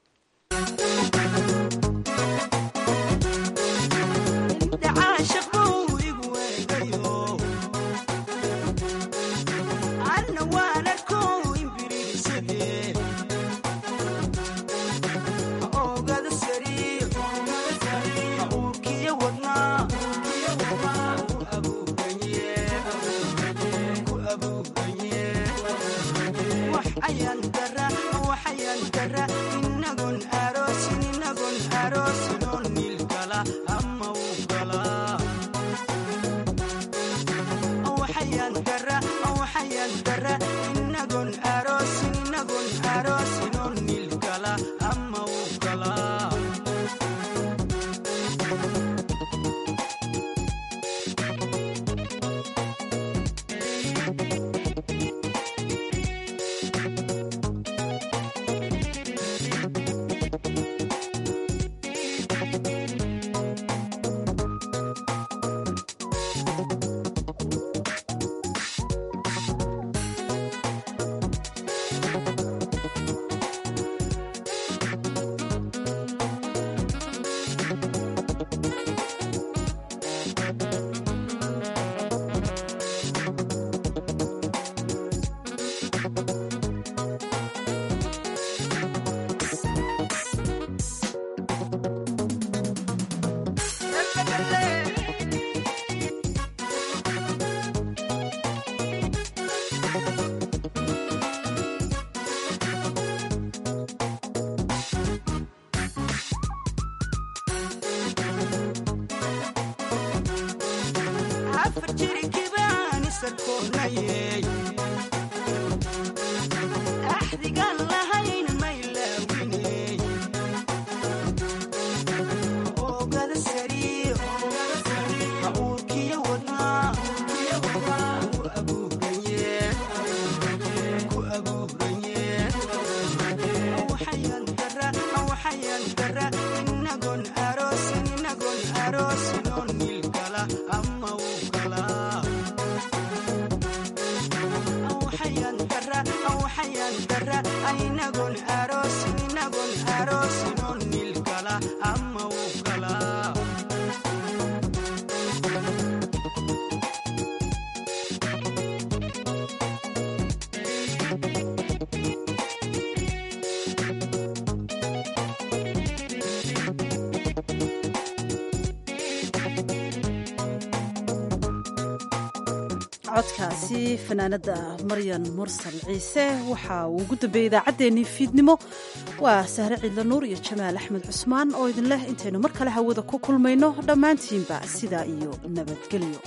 codkaasi fanaanada maryan mursal ciise waxa uu ugu dambeeyey idaacaddeenii fiidnimo waa sahre ciidla nuur iyo jamaal axmed cusmaan oo idin leh intaynu mar kale hawada ku kulmayno dhammaantiinba sidaa iyo nabadgelyo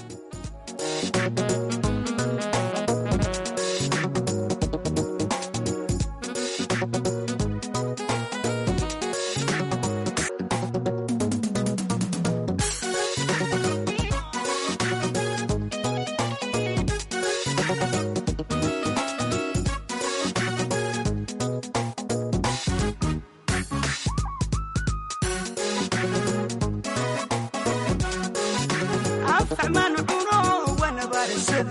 afxman cuno wana barisada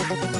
ah